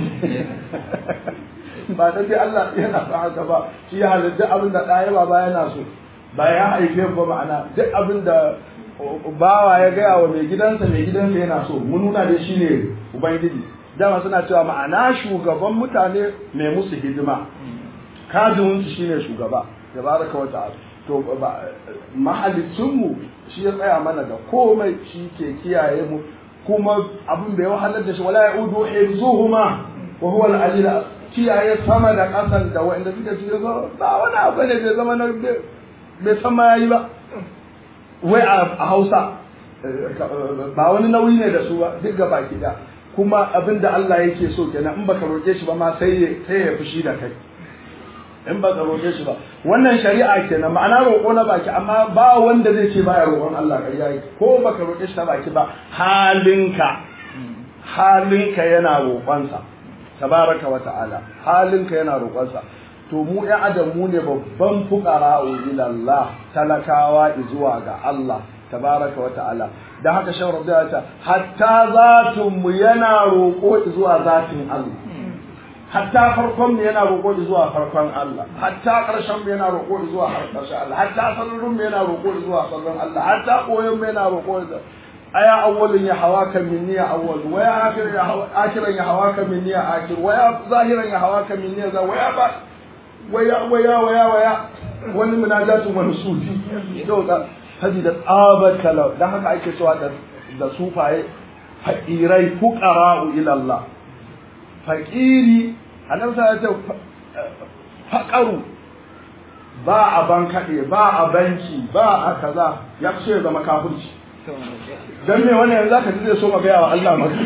ba dan dai Allah yana sa haka ba shi ya halitta abin da ɗaya ba ba yana so ba ya haife ba ma'ana duk abin da bawa ya gaya wa mai gidansa mai gidansa yana so mun nuna da shi ne ubangiji dama suna cewa ma'ana shugaban mutane mai musu hidima kajinsu shine shugaba da baraka wa ta'ala to mahalicinmu shi ya tsaya mana da komai shi ke kiyaye mu kuma abin da ya wahalar da shi wala ya udu hifzuhuma wa huwa al kiyaye sama da ƙasan da wanda suke cikin ba wani abu ne bai zama na bai san ma yayi ba wai a Hausa ba wani nauyi ne da su ba duk ga baki da kuma abin da Allah yake so kenan in baka roƙe shi ba ma sai ya sai ya fushi da kai in baka roƙe shi ba wannan shari'a kenan ma'ana roƙo na baki amma ba wanda zai ce baya roƙon Allah ƙarya yake ko baka roƙe shi na baki ba halinka halinka yana roƙonsa tabaraka wa ta'ala halinka yana roƙonsa to mu ƴan adam mu ne babban fuqara ila Allah talakawa zuwa ga Allah tabaraka wa ta'ala da haka shan rabbi ya ce hatta zatun mu yana roƙo zuwa zatin Allah hatta farkon mu yana roƙo zuwa farkon Allah hatta ƙarshen mu yana roƙo zuwa ƙarshen Allah hatta sallurun mu yana roƙo zuwa sallurun Allah hatta koyon mu yana roƙo zuwa aya awwalin ya hawaka minni ya awwal wa ya akhiran ya hawaka minni ya akhir wa ya zahiran ya hawaka minni ya za wa ya ba waya waya waya waya wani munajatun wani sufi dauka sabida tsabar kalau dan haka ake cewa da da sufaye faqirai fuqara'u ila Allah faqiri annabi ya ce faqaru ba a bankade ba a banki ba a kaza ya ce zama kafirci dan me wannan yanzu zaka ji zai so magaya wa Allah maka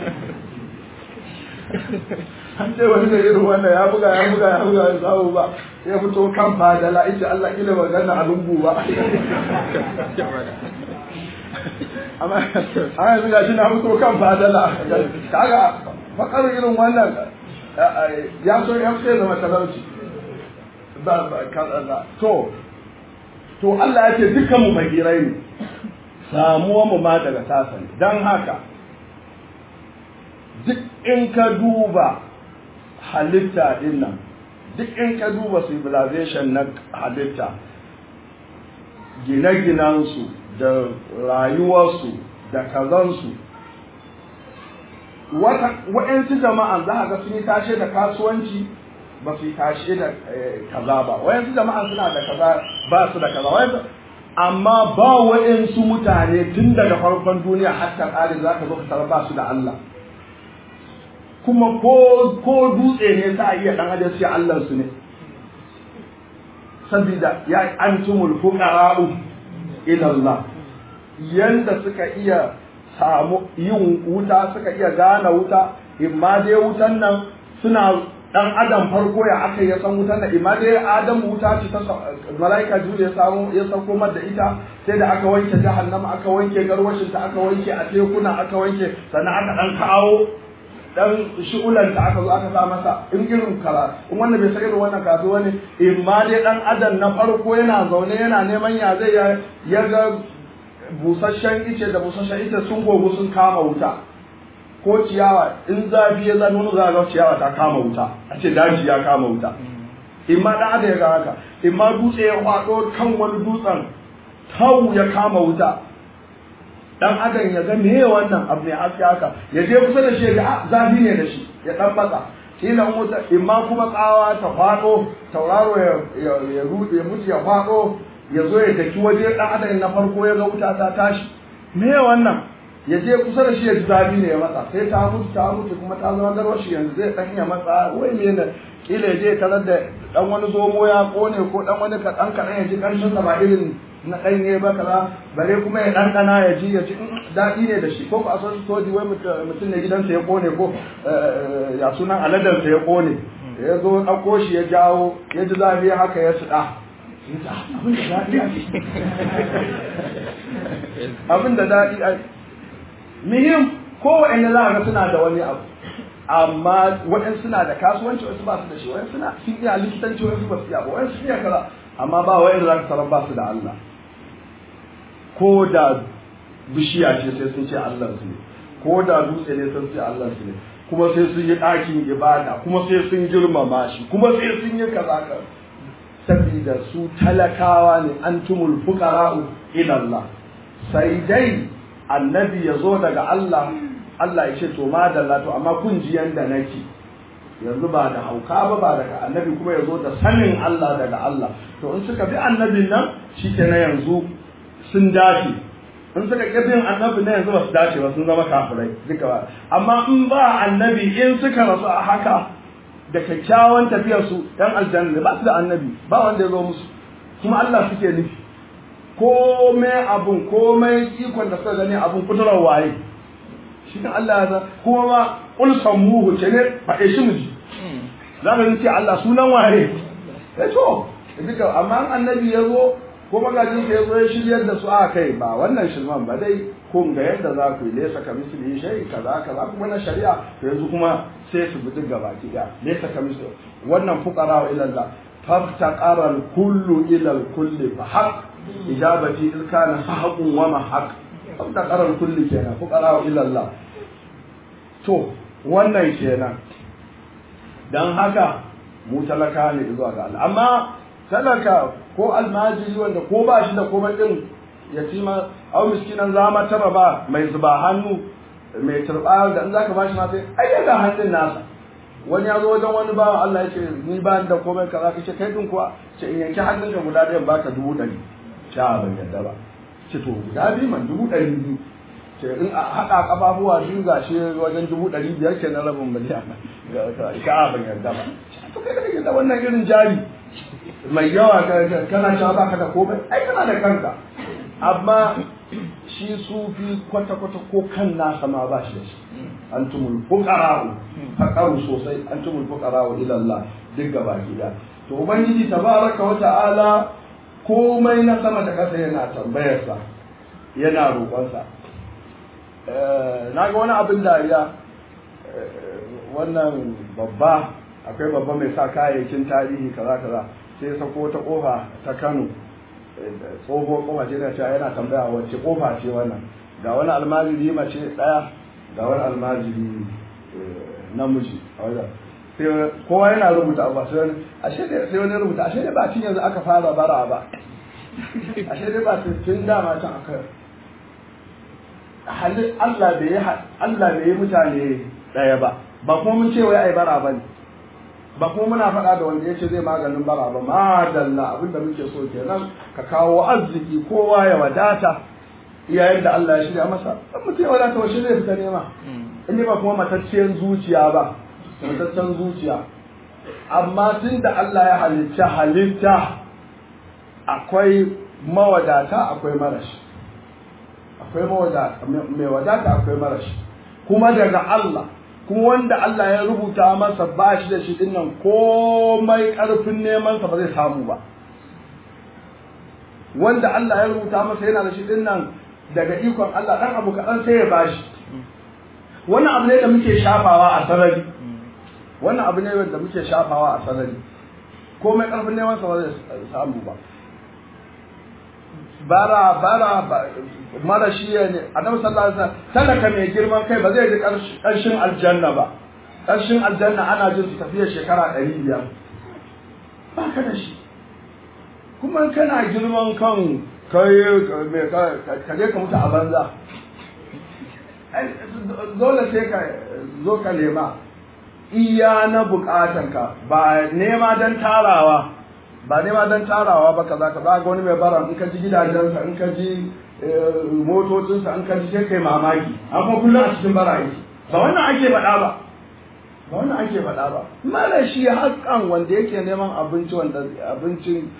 an ce wani da irin wannan ya buga ya buga ya buga ya samu ba ya fito kan fadala ita Allah kila ba ganna a lungu ba amma an yanzu ga shi na fito kan fadala kaga fakar irin wannan ya so ya fi zama talauci ba ba to to Allah ya ce dukkan mu magirai ne samuwa mu ma daga tasani dan haka duk in ka duba halitta din nan duk in ka duba civilization na halitta gine-ginensu da rayuwarsu da kazansu waɗansu jama'an za a ga sun yi tashe da kasuwanci ba su yi tashe da kaza ba waɗansu jama'an suna da kaza ba su da kaza amma ba waɗansu mutane tun daga farkon duniya hatta ƙari za ka zo ka ba su da Allah kuma ko ko dutse ne sa iya dan adam sai Allah su ne saboda ya antumul fuqara'u ila Allah yanda suka iya samu yin wuta suka iya gane wuta imma dai wutan nan suna dan adam farko ya aka ya san wutan nan imma dai adam wuta ce ta malaika jibril ya samu ya sauko mar da ita sai da aka wanke jahannama aka wanke garwashin ta aka wanke a tekuna aka wanke sannan aka dan kawo dan shi'ulanta aka zo aka sa masa in irin kara in wannan bai san irin wannan kasu wani in ma dai dan adam na farko yana zaune yana neman ya zai ya ga busasshen ice da busasshen ice sun gogu sun kama wuta ko ciyawa in zafi ya zan nuna za ga ciyawa ta kama wuta a ce daji ya kama wuta in ma dan adam ya ga haka in ma dutse ya kwado kan wani dutsen tau ya kama wuta dan adam ya ga meye wannan abu ne haske haka ya je kusa da shi ya ga zafi ne da shi ya dan matsa kila wuta in ma kuma tsawa ta fado tauraro ya ya rude ya mutu ya fado ya zo ya daki waje dan adam na farko ya ga wuta ta tashi meye wannan ya je kusa da shi ya ji zafi ne ya matsa sai ta mutu ta mutu kuma ta zama garwar shi yanzu zai dan iya matsa wai me ne kila ya je tarar da dan wani zomo ya kone ko dan wani kaɗan kaɗan ya ji ƙarshen sa ba irin na ɗanye ba kaza bare kuma ya ɗanɗana ya ji ya ci daɗi ne da shi ko ba a son soji wai mutum ne gidansa ya kone ko ya sunan aladarsa ya kone ya zo ɗauko shi ya jawo ya ji zafi haka ya suɗa abin da daɗi a muhim kowane za a ga suna da wani abu amma waɗansu suna da kasuwanci wasu ba su da shi waɗansu suna sun iya likitanci wasu ba su iya ba waɗansu iya kaza amma ba waɗanda za ka tarar ba su da Allah ko da bishiya ce sai sun ce Allah su ne ko da dutse ne sun ce Allah su ne kuma sai sun yi ɗakin ibada kuma sai sun girmama shi kuma sai sun yi kaza ka saboda su talakawa ne antumul fuqara'u ila Allah sai dai annabi ya zo daga Allah Allah ya ce to madalla to amma kun ji yanda nake yanzu ba da hauka ba ba daga annabi kuma ya zo da sanin Allah daga Allah to in suka bi annabin nan shi ke na yanzu sun dace in suka ƙi bin annabi na yanzu ba su dace ba sun zama kafirai duka ba amma in ba annabi in suka rasu a haka da kyakkyawan tafiyar su ɗan aljanna ba su da annabi ba wanda ya zo musu kuma Allah suke nufi komai abun komai ikon da suka gani abun kudurar waye shi kan Allah ya san kuma ma kul sammuhu ce ne faɗe shi mu ji za ka ce Allah sunan waye eh to duka amma annabi ya zo ko magajin ya zo ya shiryar da su a kai ba wannan shirman ba dai kun ga yadda za ku yi lesa ka misali shai kaza kaza kuma na shari'a to yanzu kuma sai su bi duk gaba ki da lesa ka misali wannan fuqara wa ila Allah faftaqara kullu ila kulli fa haq ijabati in kana haqqun wa ma haq faftaqara kulli kenan fuqara wa ila Allah to wannan kenan dan haka mu talaka ne zuwa ga Allah amma talaka ko almajiri wanda ko ba shi da komai din yatima au miskinan zama taba ba mai zuba hannu mai turba da in zaka bashi ma sai ai daga hannun nasa wani ya zo wajen wani bawa Allah ya ce ni ba da komai kaza kace kai din kuwa ce in yanki hannunka guda ɗayan baka dubu ɗari sha ban yadda ba ce to guda biyu man dubu ɗari biyu ce in a haɗa ƙafafuwa biyu ga shi wajen dubu ɗari biyar ke na rabin miliyan ka ban yadda ba to kai da kake da wannan irin jari mai yawa kana cewa baka da komai ai kana da kanka amma shi sufi kwata-kwata ko kan nasa ma ba shi da shi antumul fuqara'u faqaru sosai antumul fuqara'u ila Allah duk gaba gida to ubangiji tabaraka wa ta'ala komai na sama da kasa yana tambayar sa yana roƙon sa na ga wani abin dariya wannan babba akwai babba mai sa kayayyakin tarihi kaza kaza sai sako ta kofa ta Kano tsohuwar kofa ce na cewa yana tambaya wacce kofa ce wannan ga wani almajiri mace daya ga wani almajiri namiji a wajen sai kowa yana rubuta abu sai wani ashe da sai wani rubuta ashe da ba tun yanzu aka fara bara ba ashe da ba tun dama can aka halin Allah bai yi Allah bai yi mutane daya ba ba kuma mun ce wai ai bara ba ne ba kuma muna faɗa da wanda ya ce zai maganin bara ba madalla abin da muke so kenan ka kawo arziki kowa ya wadata iyayen da Allah ya shirya masa dan mutum ya wadata washe zai fita nema in ba kuma matacciyar zuciya ba mataccen zuciya amma tun da Allah ya halitta halitta akwai mawadata akwai marashi akwai mawadata mai wadata akwai marashi kuma daga Allah kuma wanda Allah ya rubuta masa ba shi da shi din nan komai ƙarfin nemansa ba zai samu ba wanda Allah ya rubuta masa yana da shi din nan daga ikon Allah dan abu kaɗan sai ya bashi wannan abu ne da muke shafawa a sarari wannan abu ne da muke shafawa a sarari komai ƙarfin nemansa ba zai samu ba bara bara mara shi ne annabi sallallahu alaihi wasallam talaka mai girman kai ba zai ji karshen aljanna ba karshen aljanna ana jin su tafiya shekara ɗari biyar ba ka da shi kuma kana girman kan kai ka je ka mutu a banza dole sai ka zo ka nema iya na bukatanka ba nema don tarawa ba nema don tarawa ba kaza ka ga wani mai bara in ka ji gidajensa in ka ji motocinsa in ka ji sai kai mamaki amma kullum a cikin bara yake ba wannan ake faɗa ba ba wannan ake faɗa ba mara shi haƙƙan wanda yake neman abinci wanda abincin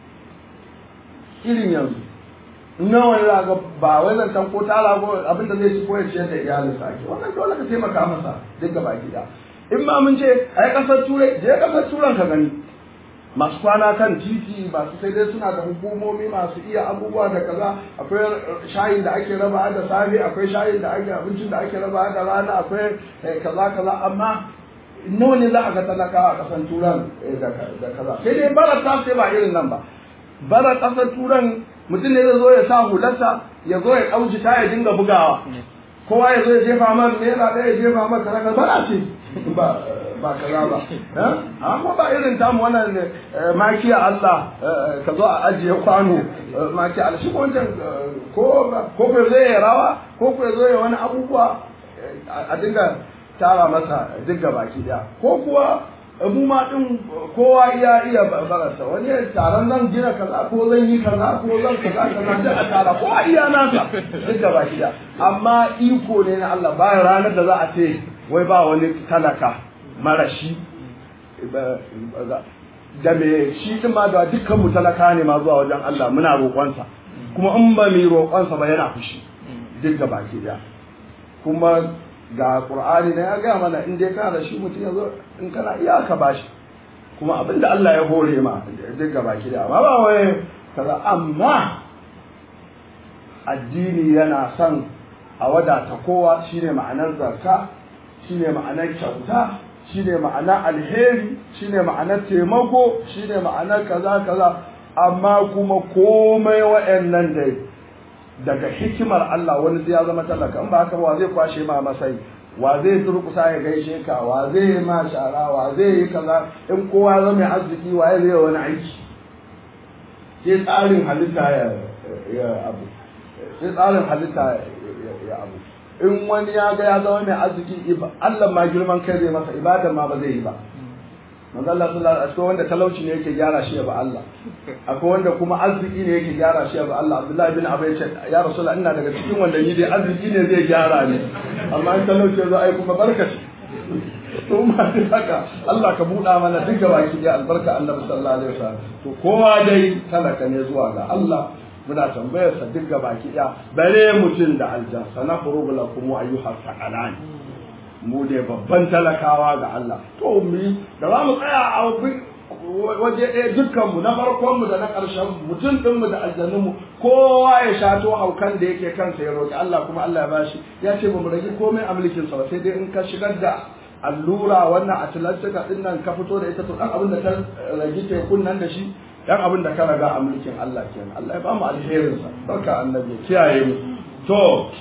irin yanzu nawa ne ga ba wai zancen ko tara ko abin da zai ci ko ya ciyar da iyalinsa ake wannan dole ka taimaka masa duk gaba gida in ma mun ce ai kasar turai je kasar turan ka gani masu kwana kan titi masu sai dai suna da hukumomi masu iya abubuwa da kaza akwai shayin da ake raba da safe akwai shayin da ake abincin da ake raba da rana akwai kaza kaza amma nawa ne za a ga talakawa a kasan turan da kaza sai dai bara ta sai ba irin nan ba bara kasar turan mutum ne zai zo ya sa hularsa ya zo ya ɗauki ta ya dinga bugawa kowa ya zo ya jefa mar naira ɗaya ya jefa mar kaza bara ce ba ba kaza ba amma ba irin tamu wannan makiya Allah ka zo a ajiye kwano makiya Allah shi ko wancan ko ko ko zai rawa ko ko zo ya wani abubuwa a dinga tara masa dinga baki daya ko kuwa mu ma din kowa iya iya barasa wani taron zan gina kaza ko zan yi kaza ko zan kaza kaza duk a tara kowa iya nasa dinga baki daya amma iko ne na Allah bayan ranar da za a ce wai ba wani talaka marashi da me shi din ma da dukkan mu talaka ne ma zuwa wajen Allah muna roƙonsa kuma in ba mu roƙonsa ba yana fushi duk da baki daya kuma ga Qur'ani ne ya ga mana in dai kana da shi mutum ya zo in kana iya ka bashi kuma abinda Allah ya hore ma duk ga baki daya amma ba wai kaza amma addini yana son a wadata kowa shine ma'anar zakka shine ma'anar kyauta shine ma'anar alheri shine ma'anar taimako shine ma'anar kaza kaza amma kuma komai wa'annan dai daga hikimar Allah wani sai ya zama talaka in ba haka ba zai kwashe ma masai wa zai turkusa ya gaishe ka wa zai yi ma shara wa zai yi kaza in kowa zama mai arziki wa zai wani aiki sai tsarin halitta ya abu sai tsarin halitta ya abu in wani ya ga ya zama mai arziki Allah ma girman kai zai masa ibadan ma ba zai yi ba manzo Allah sallallahu alaihi wasallam wanda talauci ne yake gyara shi ba Allah akwai wanda kuma arziki ne yake gyara shi ba Allah Abdullahi bin Abi ce ya Rasulullah ina daga cikin wanda ni dai arziki ne zai gyara ne amma in talauci zo ai kuma barkaci to ma dai haka Allah ka buɗa mana duka baki da albarka Annabi sallallahu alaihi wasallam to kowa dai talaka ne zuwa ga Allah muna tambayar sa duk baki ɗaya bare mutum da aljan sana furugu lakum ayyuhas saqalan mu ne babban talakawa ga Allah to mu da za mu tsaya a waje ɗaya dukkan mu na farkon mu da na ƙarshen mutum ɗin mu da aljanun mu kowa ya shato haukan da yake kansa ya roki Allah kuma Allah ya bashi ya ce ba mu rage komai a mulkin sa sai dai in ka shigar da allura wannan atlantika din nan ka fito da ita to dan abin da ta rage tekun nan da shi dan abin da ka raga a mulkin Allah kenan Allah ya ba mu alherin sa barka annabi kiyaye mu to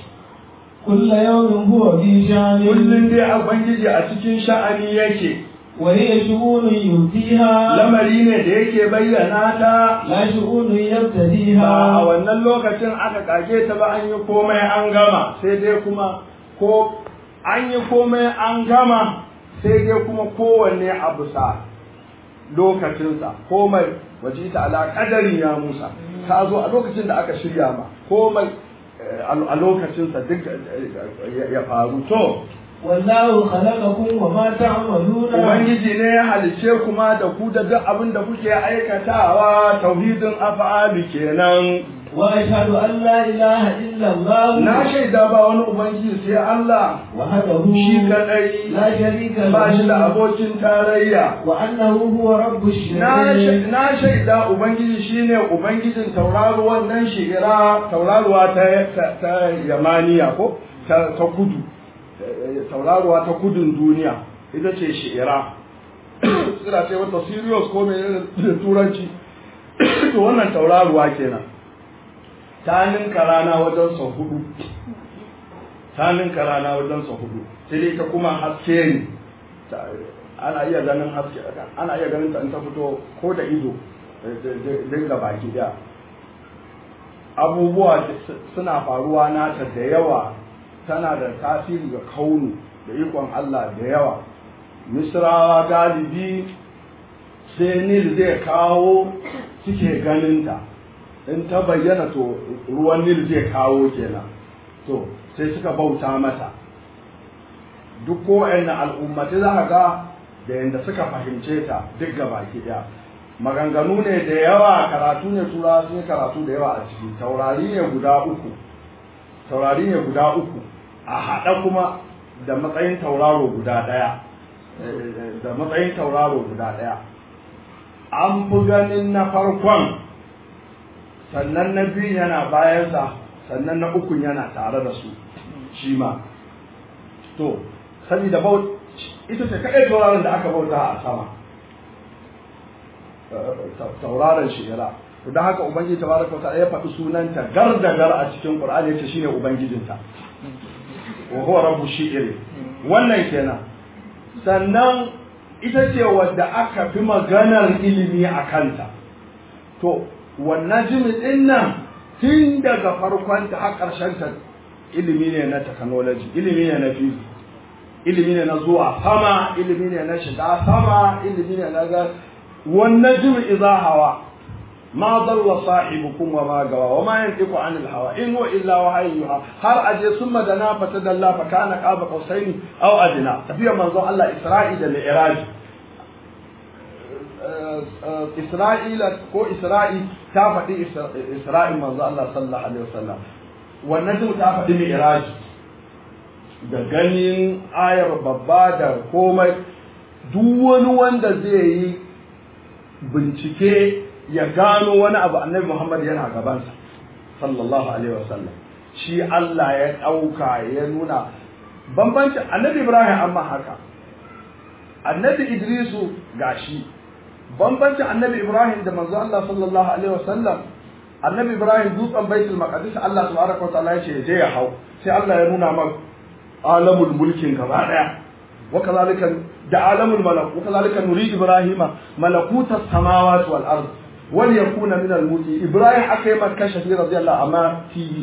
كل يوم هو في شأن kullun dai ubangiji a cikin sha'ani yake وهي شؤون يؤتيها lamari ne da yake bayyana ta لا شؤون ba a يبتديها wannan lokacin aka kage ta ba an yi komai an gama sai dai kuma ko an yi komai an gama sai dai kuma kowanne a bisa lokacinsa komai waje ta ala kadari ya musa ta zo a lokacin da aka shirya ma komai eh, a lokacinsa duk eh, ya faru to والله خلقكم وما تعملون Ubangiji ne ya halice kuma da ku da duk abin da kuke aikatawa tauhidin af'ali kenan وأشهد أن لا إله إلا الله na shaida ba wani ubangiji sai Allah وحده shi kadai لا شريك ba shi da له abokin tarayya وأنه هو رب na الشرك sha- na shaida ubangiji shine ubangijin tauraruwan nan shi'ira tauraruwa ta ta, ta yamaniya ko ta, ta kudu Eh, tauraruwa ta kudun duniya ita ce shi'ira suna ce wata sirius ko mai da turanci to wannan tauraruwa kenan ta ninka rana wajen sau hudu ta ninka rana wajen sau hudu sai dai ta kuma haske ne Ta- ana iya ganin haske ana iya ganin ta in ta fito ko da ido dinga baki daya abubuwa su- suna faruwa nata da yawa tana da tasiri ga kaunu da ikon Allah da yawa misrawa galibi sai nil zai kawo suke ganinta in ta bayyana to ruwan nil zai kawo kenan to sai suka bauta mata duk kowane al'ummati za ka ga da yadda suka fahimce ta duk ga baki ɗaya maganganu ne da yawa karatu ne tura sun yi karatu da yawa a ciki taurari ne guda uku taurari ne guda uku a haɗa kuma da matsayin tauraro guda ɗaya eh, da matsayin tauraro guda ɗaya an fi ganin na farkon sannan na biyu yana bayansa sannan na ukun yana tare da su shi ma to saboda baut ita ce kaɗai tauraron da aka bauta a sama tauraron shigara to don haka ubangiji tabaraka wa ta'ala ya faɗi sunanta gar da gar a cikin qur'ani yace shine ubangijinta wa huwa rabbu shi'ri wannan kenan sannan ita ce wadda aka fi maganar ilimi a kanta to wannan jimi din nan tun daga farkon ta har ƙarshen ta ilimi ne na technology ilimi ne na physics ilimi ne na zuwa sama ilimi ne na shiga sama ilimi ne na ga wannan jimi idza hawa ma dalla sahibukum wa ma gawa wa ma yantiqu anil hawa in huwa illa wahyun yuha har aje summa dana fatadalla fa kana qaba qausaini aw adna tafiya manzon Allah Isra'i da Mi'raj Isra'ila ko Isra'i ta faɗi Isra'in manzo Allah sallallahu alaihi wasallam wannan duk ta faɗi mi'raj da ganin ayar babba da komai duk wani wanda zai yi bincike ya gano wani abu annabi Muhammad yana gabansa sallallahu alaihi wasallam shi Allah ya ɗauka ya nuna bambancin annabi Ibrahim amma haka annabi Idrisu gashi bambancin annabi Ibrahim da manzo Allah sallallahu alaihi wasallam annabi Ibrahim dutsen baitul maqdis Allah subhanahu wa ta'ala ya ce je ya hau sai Allah ya nuna maka alamul mulkin gaba daya wa kazalika da alamul malak wa kazalika nuri ibrahima malakuta samawati wal ard wal yakuna min al muti ibrahim akai makka shafi radiyallahu amma tv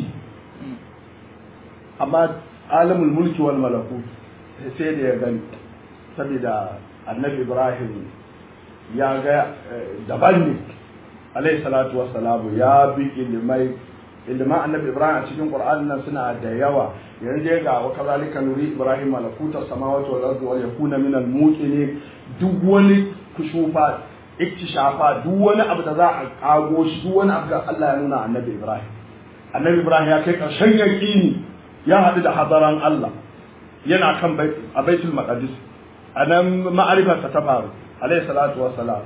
amma alamul mulki wal malakut sai da ya gani saboda annabi ibrahim ya ga daban ne alayhi salatu wassalamu ya bi ilimai ilimin annabi ibrahim a cikin qur'an nan suna da yawa yanzu ga wa kazalika nuri ibrahim malakuta samawati wal ardi wal yakuna min al muqini duk wani kushufa iktishafa duk wani abu da za a kago shi duk wani abu da Allah ya nuna annabi ibrahim annabi ibrahim ya kai karshen yaqini ya haɗu da hadaran Allah yana kan a baitul maqdis anan ma'arifarsa ta faru alayhi salatu wassalam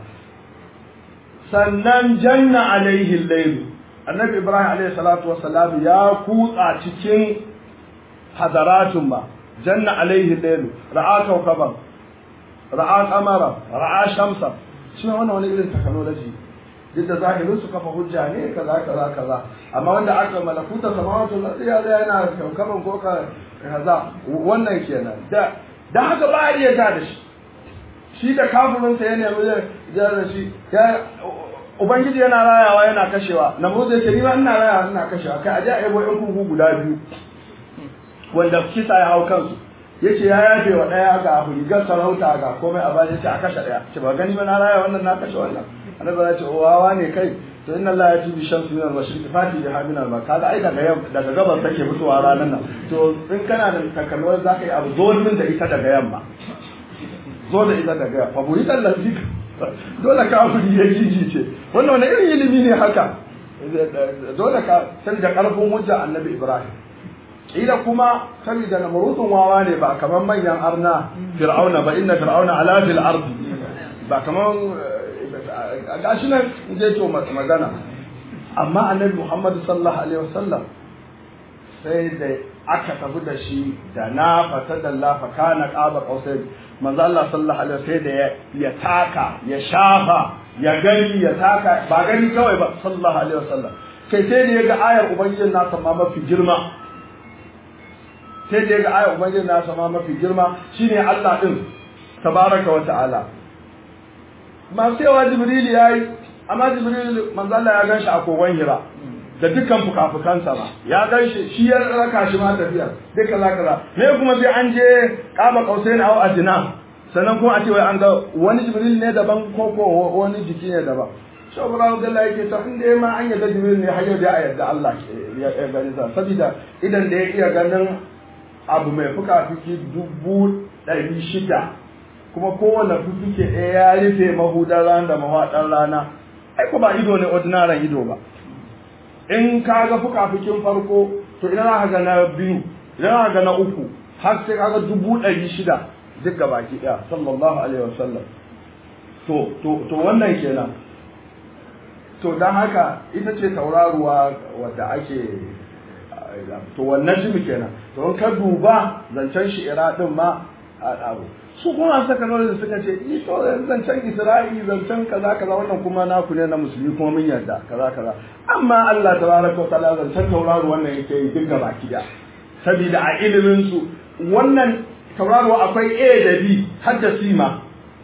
sannan janna alaihi al annabi ibrahim alayhi salatu wassalam ya kutsa cikin hadaratun ba janna alaihi al ra'a kawkaban ra'a qamara ra'a shamsa shi wannan wani irin technology duk da zahirin su kafa hujja ne kaza kaza kaza amma wanda aka malakuta samawatu lardi ya ga yana kawkaban ko kaza wannan kenan da da haka ba a iya ga da shi shi da kafirin sa ya nemi ya da shi ya ubangiji yana rayawa yana kashewa namrud yake ni ma ina rayawa ina kashewa kai aje a yabo yan kuku guda biyu wanda kisa ya hau kansu yace ya yafe wa daya ga rigar sarauta ga komai a bayan yace a kashe daya ce ba gani ba na raya wannan na kashe wannan annabi ya ce wawa ne kai to inna Allah ya ji bi shamsu min al-mashriq fati bi hamin al kaga ai daga yam daga gabas take fitowa ranar nan to in kana da takalmar zaka yi abu zo min da ita daga yamma zo da ita daga yamma fa buritan lazik dole ka fudi ya jijice wannan wani irin ilimi ne haka dole ka san da karfin hujja annabi Ibrahim ila kuma saboda namrutun wawa ne ba kaman manyan arna fir'auna ba inna fir'auna ala fil ardi ba kaman gashi nan je to magana amma annabi Muhammad sallallahu alaihi wasallam sai da aka tafi da shi da na fata da la fa kana qaba qausai manzo Allah sallallahu alaihi wasallam sai da ya taka ya shafa ya gani ya taka ba gani kawai ba sallallahu alaihi wasallam kai sai da ya ga ayar ubangijin nasa ma mafi girma sai da ya ga ayar ubangijin nasa ma mafi girma shine Allah din tabaraka wa ta'ala masu yawa jibril ya yi amma jibril manzo Allah ya ganshi a kogon hira da dukkan fukafukansa ba ya ganshi shi ya raka shi ma tafiya duka za ka me kuma sai an je kaba kausai na a adina sannan kuma a ce wai an ga wani jibril ne daban ko ko wani jiki ne daban shi Ibrahim Abdullahi yake ta inda ma an yadda jibril ne har yau da a yadda Allah ya gani sa saboda idan da ya iya ganin abu mai fuka-fuki dubu ɗari shida kuma kowane fuffuke ɗaya ya rufe mahudar rana da mawaɗar rana ai ko ba ido ne ordinary ido ba in ka ga fukafukin farko to idan za ka ga na biyu idan za ka ga na uku har sai ka ga dubu ɗari shida duk ga baki ɗaya sallallahu alaihi wasallam to to to wannan kenan to don haka ita ce tauraruwa wadda ake to wannan jimi kenan to in ka duba zancen shi'ira din ma abu su kuma saka da suka ce ni to zancen Isra'i zancen kaza kaza wannan kuma naku ne na musulmi kuma mun yarda kaza kaza amma Allah tabaraka wa ta'ala zancen tauraro wannan yake yi duk gaba kiya saboda a ilimin su wannan tauraro akwai A da B har da C ma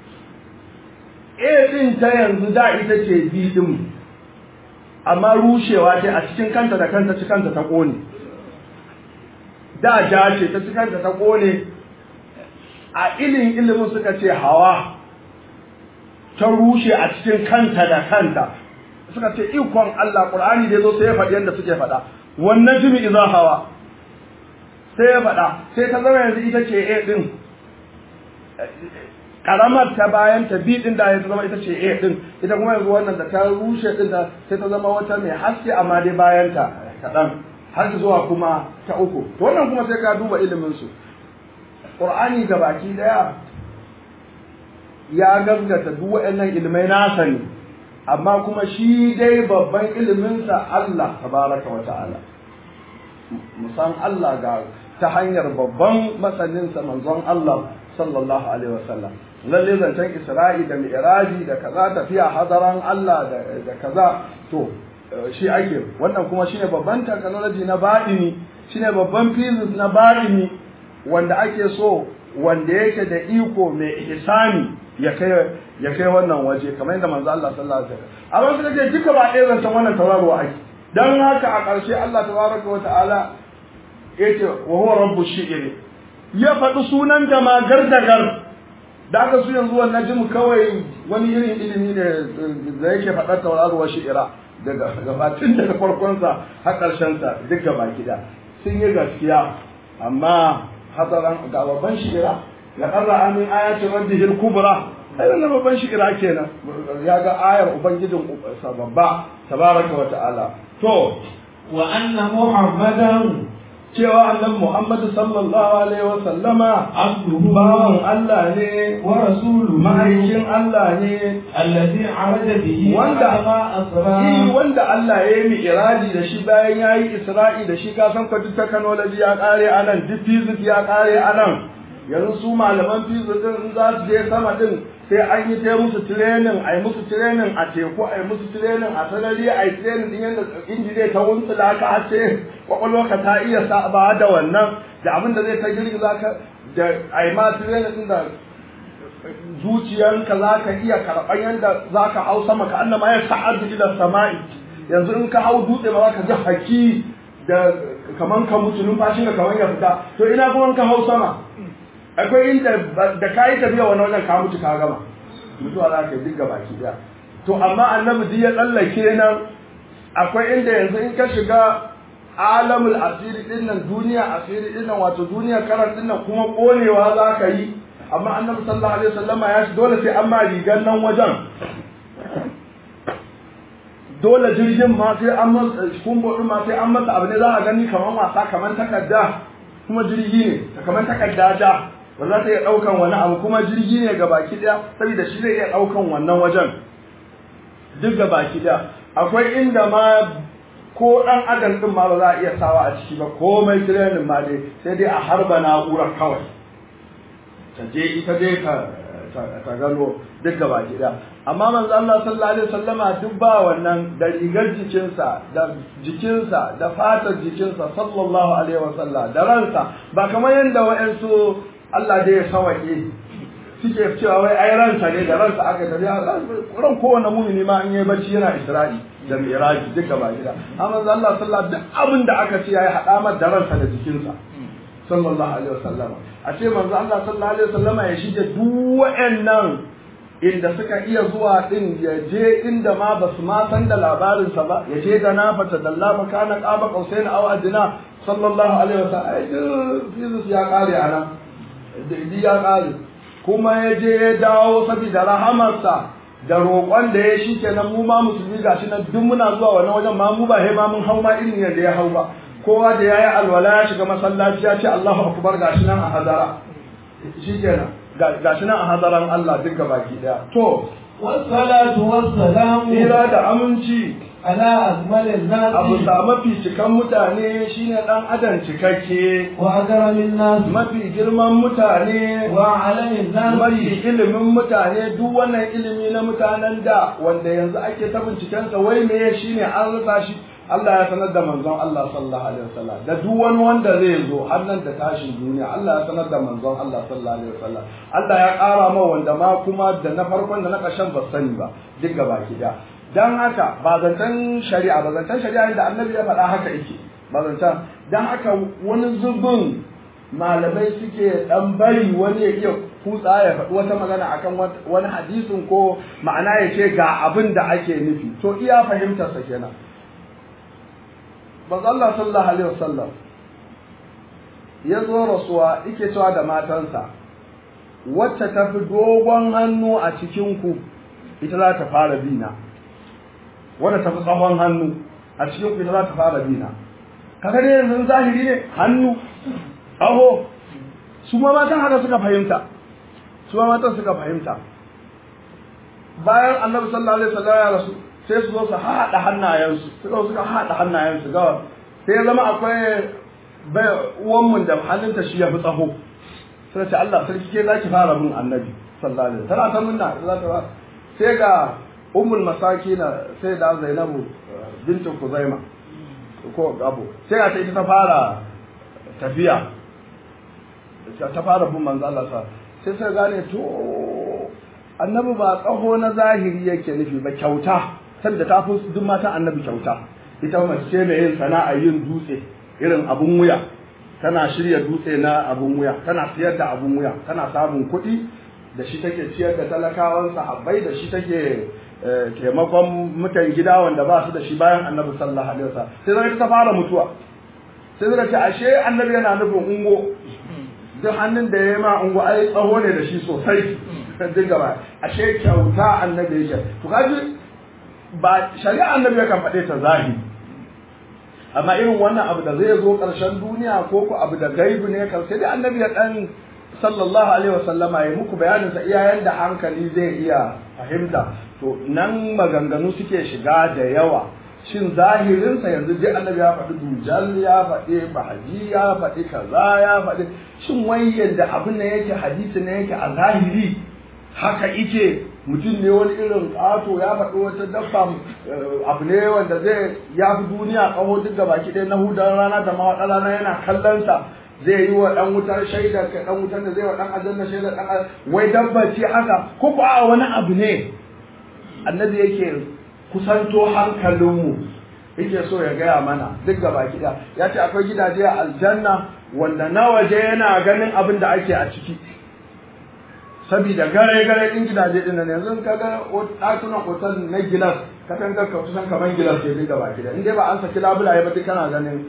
A din ta yanzu da ita ce B din amma rushewa ce a cikin kanta da kanta cikanta ta kone da ja ce ta cikanta ta kone a ilin ilimin suka ce hawa ta rushe a cikin kanta da kanta suka ce ikon Allah Qur'ani da zo sai ya faɗi yadda suke faɗa wannan jimi iza hawa sai ya faɗa sai ta zama yanzu ita ce A din karamar ta bayan ta bi din da ya zama ita ce A din ita kuma yanzu wannan da ta rushe din da sai ta zama wata mai haske amma dai bayan ta kaɗan har zuwa kuma ta uku to wannan kuma sai ka duba ilimin su Qur'ani ga baki daya ya gaskata duk waɗannan ilmai nasa ne amma kuma shi dai babban iliminsa Allah tabaraka wa ta'ala musan Allah ga ta hanyar babban masaninsa manzon Allah sallallahu alaihi wasallam lalle zancen Isra'i da Mi'raji da kaza tafiya hadaran Allah da kaza to shi ake wannan kuma shine babban technology na baɗini shine babban physics na baɗini wanda ake so wanda yake da iko mai ihsani ya kai ya kai wannan waje kamar yadda manzo Allah sallallahu alaihi wasallam amma suka ce duka ba ɗaya zancen wannan tauraro ake dan haka a ƙarshe Allah tabaraka wa ta'ala yace wa huwa rabbu shi'ri ya faɗi sunan da ma gardagar da aka su yanzu wannan jimu kawai wani irin ilimi ne da yake faɗar tauraro wa shi'ira daga gabatin daga farkonsa har ƙarshensa duk gaba gida sun yi gaskiya amma hadaran ga babban shi'ira ya qarra amin ayatin rabbihil kubra ai wannan babban shi'ira kenan ya ga ayar ubangijin sa babba tabaraka wa ta'ala to wa anna muhammadan cewa annabi Muhammad sallallahu alaihi wa sallama abduhu bawan Allah ne wa rasuluhu ma'aikin Allah ne alladhi araja bihi Wanda- ma asra Shi wanda Allah ya yi mi'iraji da shi bayan ya yi Isra'i da shi kasan ka duk technology ya kare a nan, duk physics ya kare a nan. Yanzu su malaman physics din in za su je sama din sai an yi ta musu training, a yi musu training a teku, a yi musu training a sarari, a yi training din yadda inji zai ta wuntsula ka har sai kwakwalwarka ta iya saba da wannan da abin da zai ta girgiza ka da a yi ma training din da zuciyanka za ka iya karɓar yadda za ka hau sama ka annama ya sa'adu ila sama'i yanzu in ka hau dutse ba za ka ji haki da kaman ka mutu numfashin ka kaman ya fita to ina kuma in ka hau sama akwai inda da ka yi tafiya wani wajen ka mutu ka gama mutuwa za ka yi duk baki daya to amma annabi duk ya tsallake nan akwai inda yanzu in ka shiga alamul asiri din nan duniya asiri din nan wato duniya karan din nan kuma konewa za ka yi amma annabi sallallahu alaihi wasallama ya shi dole sai an ma rigar nan wajen dole jirgin ma sai an masa kumbo din ma sai an masa abu ne za a gani kamar wasa kamar takarda kuma jirgi ne kamar takarda ta ba za ta iya daukan wani abu kuma jirgi ne ga baki daya saboda shi zai iya daukan wannan wajen duk ga baki daya akwai inda ma ko dan adam din ma ba za a iya sawa a ciki ba komai tirenin ma dai sai dai a harba na'urar kawai ta je ita dai ka ta gano duk gaba gida amma manzo Allah sallallahu alaihi wasallama duk ba wannan da rigar jikinsa da jikinsa da fatar jikinsa sallallahu alaihi wasallam da ransa ba kamar yanda wa'ansu Allah dai ya sawake suke cewa wai ai ransa ne da ransa aka tafi ran kowane mumini ma in yi bacci yana Isra'i da Miraji duk gaba gida amma manzo Allah sallallahu duk abin da aka ce yayi hada mar da ransa da jikinsa sallallahu alaihi wasallama a ce manzo Allah sallallahu alaihi wasallama ya shige duk wa'annan inda suka iya zuwa din ya je inda ma ba su ma san da labarin sa ba ya je da na fata dalla makana qaba qausain aw adna sallallahu alaihi wasallam ai Jesus ya kare anan dai ya kare kuma ya je ya dawo saboda rahamarsa da roƙon da ya shi kenan mu ma musulmi gashi nan duk muna zuwa wannan wajen ma mu ba he ma mun hau ma irin yadda ya hau ba kowa da yayi alwala ya shiga masallaci ya ce Allahu akbar gashi nan a hadara shikenan gashi nan a hadaran Allah duk baki daya to والصلاة والسلام tsira da aminci على أكمل الناس abu sa mafi cikan mutane shine dan adam cikakke وأكرم الناس mafi girman mutane وأعلم الناس mafi ilimin mutane duk wannan ilimi na mutanen da wanda yanzu ake ta bincikensa wai me shine an rasa shi Allah ya sanar da manzon Allah sallallahu alaihi wasallam da duk wani wanda zai zo har nan da tashin duniya Allah ya sanar da manzon Allah sallallahu alaihi wasallam Allah ya ƙara ma wanda ma kuma da na farkon da na ƙarshen ba sani ba duk gaba ki da dan haka ba zancen shari'a ba zancen shari'a da annabi ya faɗa haka yake ba zancen dan haka wani zubin malamai suke dan bari wani ya iya kutsa ya faɗi wata magana akan wani hadisin ko ma'ana ya ce ga abin da ake nufi to iya fahimtarsa kenan manzo Allah sallallahu alaihi wasallam ya zo rasuwa yake cewa da matansa wacce ta fi dogon hannu a cikin ku ita za ta fara bina wadda ta fi tsawon hannu a cikin ku ita za ta fara bina kaga dai yanzu zahiri ne hannu aho su ma matan haka suka fahimta su ma matan suka fahimta bayan annabi sallallahu alaihi wasallam ya rasu sai su zo su haɗa hannayensu suka suka haɗa hannayensu ga sai ya zama akwai bai uwanmu da hannunta shi ya fi tsaho sai ce Allah sarki ke zaki fara mun annabi sallallahu alaihi wasallam tana ta munna za ta ba sai ga ummul masakina sai da Zainabu bintu Kuzaima ko Abu sai ga ta ita ta fara tafiya ta fara bin manzo Allah sa sai sai gane to annabi ba tsaho na zahiri yake nufi ba kyauta sanda ta fi duk matan annabi kyauta ita mace ce mai yin sana'a yin dutse irin abun wuya tana shirya dutse na abun wuya tana siyar da abun wuya tana samun kuɗi da shi take ciyar da talakawan sahabbai da shi take taimakon mutan gida wanda ba su da shi bayan annabi sallallahu alaihi wasallam sai zai ta fara mutuwa sai zai ce ashe annabi yana nufin ungo duk hannun da ya ma ungo ai tsaho ne da shi sosai duk gaba ashe kyauta annabi yake to kaji ba shari'a annabi yakan faɗe ta zahiri amma irin wannan abu da zai zo ƙarshen duniya ko ko abu da gaibu ne kan sai dai annabi ya dan sallallahu alaihi wasallama ya muku bayanin sa iyayen da hankali zai iya fahimta to nan maganganu suke shiga da yawa shin zahirin sa yanzu dai annabi ya faɗi dujal ya faɗi bahaji ya faɗi kaza ya faɗi shin wai yanda abin nan yake hadisi ne yake a zahiri haka ike mutum ne wani irin ƙato ya faɗi wata dabba abu ne wanda zai ya fi duniya ƙaho duk da baki ɗaya na hudan rana da mawaɗa rana yana kallonsa zai yi wa ɗan wutar shaidar ka ɗan wutar da zai wa ɗan aljanna shaidar ɗan wai dabba ce haka ko ko a wani abu ne annabi yake kusanto hankalinmu yake so ya gaya mana duk da baki ɗaya ya ce akwai gidaje a aljanna wanda na waje yana ganin abin da ake a ciki sabida gare gare din gidaje din nan yanzu ka ga ɗakunan otal na gilas ka san ka kusan kaman gilas ke dinga baki da in dai ba an saki labulaye ba duk kana ganin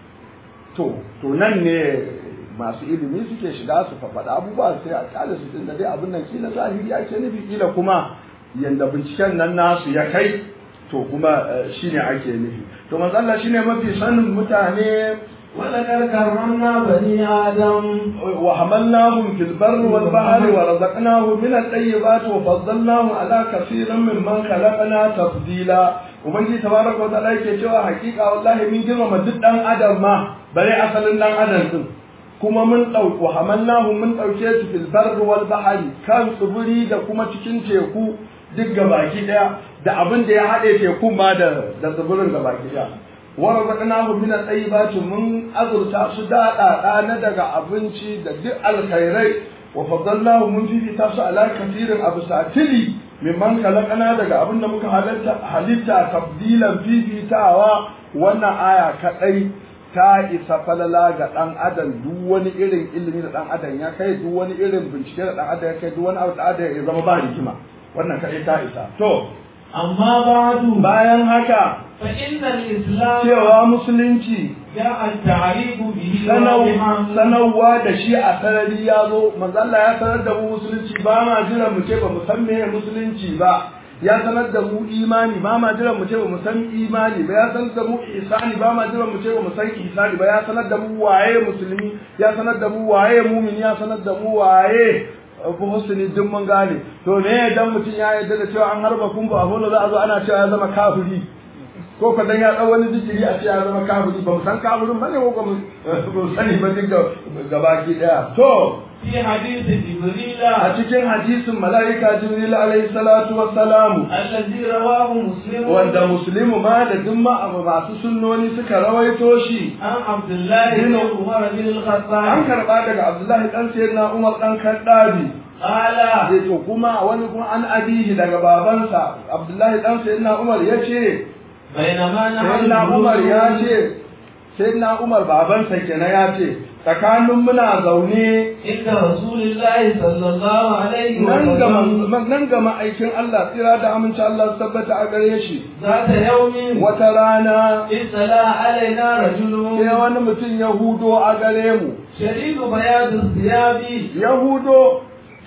to to nan ne masu ilimi suke shiga su faɗa abubuwa sai a kyale su tunda dai abin nan kila zahiri ake nufi kila kuma yanda binciken nan nasu ya kai to kuma shine ake nufi to manzo Allah shine mafi sanin mutane ولقد كرمنا بني آدم وحملناهم في البر والبحر ورزقناهم من الطيبات وفضلناهم على كثير ممن خلقنا تفضيلا ubangiji tabaraka wa ta'ala yake cewa hakika wallahi mun girmama duk dan adam ma bare asalin dan adam din kuma mun dauki hamalnahu mun dauke su fil barri wal bahri kan tsibiri da kuma cikin teku duk gabaki daya da abin da ya hade tekun ma da da tsibirin gabaki daya warzaqnahu min at-tayyibati mun azurta su daɗaɗa na daga abinci da duk alkhairai wa faddalnahu mun fifita su ala kathirin abu satili mimman khalaqana daga abin da muka halitta halitta tabdilan fifitawa wannan aya kadai ta isa falala ga dan adam duk wani irin ilimi da dan adam ya kai duk wani irin bincike da dan adam ya kai duk wani abu da adam ya zama ba hikima wannan kadai ta isa to أما بعد bayan haka فإن الإسلام cewa musulunci جاء التعريف به sanau- واضحا sanarwa da shi a sarari ya zo manzo Allah ya sanar da mu musulunci ba ma jira mu ce ba mu san meye musulunci ba ya sanar da mu imani ba ma jira mu ce ba mu san imani ba ya sanar da mu ihsani ba ma jira mu ce ba mu san ihsani ba ya sanar da mu waye musulmi ya sanar da mu waye mumini ya sanar da mu waye abu husni duk mun gane to me dan mutum ya yarda da cewa an harba kun ba abu za a zo ana cewa ya zama kafiri ko ka dan ya dau wani zikiri a ce ya zama kafiri ba mu san kafirin bane ko ba mu ba mu sani ba duk da gabaki daya to في حديث جبريل a cikin hadisin mala'ika jibril alaihi salatu wassalamu الذي رواه مسلم wanda muslimu ma da duk ma abu masu sunnoni suka rawaito shi عن عبد الله بن عمر بن an الخطاب karba daga abdullahi dan sayyidina umar dan kaddabi قال sai to kuma wani kuma an abihi daga babansa abdullahi dan sayyidina umar ya ce بينما نحن sayyidina umar ya ce sayyidina umar babansa kenan ya ce tsakanin muna zaune عند رسول الله صلى الله عليه nan ga وسلم man- nan ga ma'aikin Allah tsira da aminci Allah su tabbata a gare shi ذات يوم wata rana اطلع علينا رجل sai wani mutum ya hudo a gare mu شديد بياض الثياب ya hudo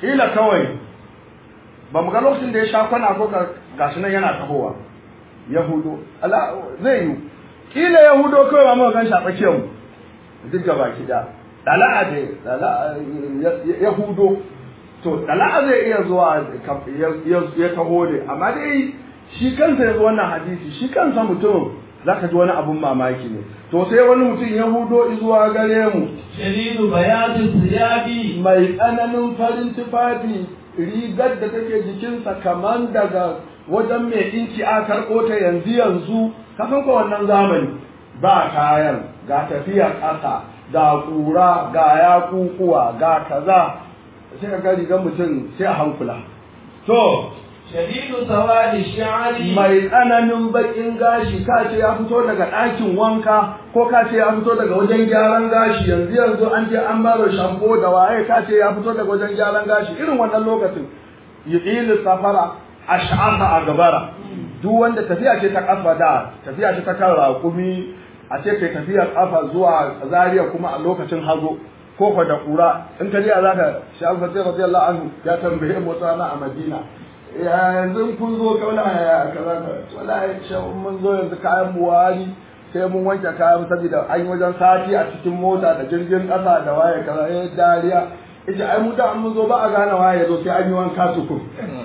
kila kawai ba mu ga lokacin da ya sha kwana ko gashi nan yana tahowa yahudo ala zai yi kila yahudo kawai ba mu gan shi a tsakiyar mu duk gaba ki da dala'a dai dala'a yahudo to dala'a zai iya zuwa ya taho ne amma dai shi kansa ya zo wannan hadisi shi kansa mutum za ka ji wani abun mamaki ne to sai wani mutum ya hudo zuwa gare mu shadidu bayadu siyabi mai tsananin farin tufafi rigar da take jikinsa kamar daga wajen mai inci a karɓo ta yanzu yanzu ka san ko wannan zamani ba kayan ga tafiya ƙasa ga ƙura ga yakukuwa ga kaza sai ka ga rigar mutum sai a hankula to shadidu sawadi sha'ari mai tsananin bakin gashi ka ce ya fito daga ɗakin wanka ko ka ce ya fito daga wajen gyaran gashi yanzu yanzu an je an baro shampo da waye ka ce ya fito daga wajen gyaran gashi irin wannan lokacin yudilu safara ash'asa a gabara duk wanda tafiya ce ta kafa da tafiya ce ta kan raƙumi a ce kai tafiyar kafa zuwa zariya kuma a lokacin hazo ko ko da kura in ka je za ka shi alfasir radiyallahu anhu ya tambaye mota na a madina yanzu kun zo kaula ya kaza ka wallahi shan mun zo yanzu kayan buwari sai mun wanke kayan saboda an yi wajen sati a cikin mota da jirgin ƙasa da waye kaza ya dariya ita ai mu da mun zo ba a gane waye ya zo sai an yi wanka tukun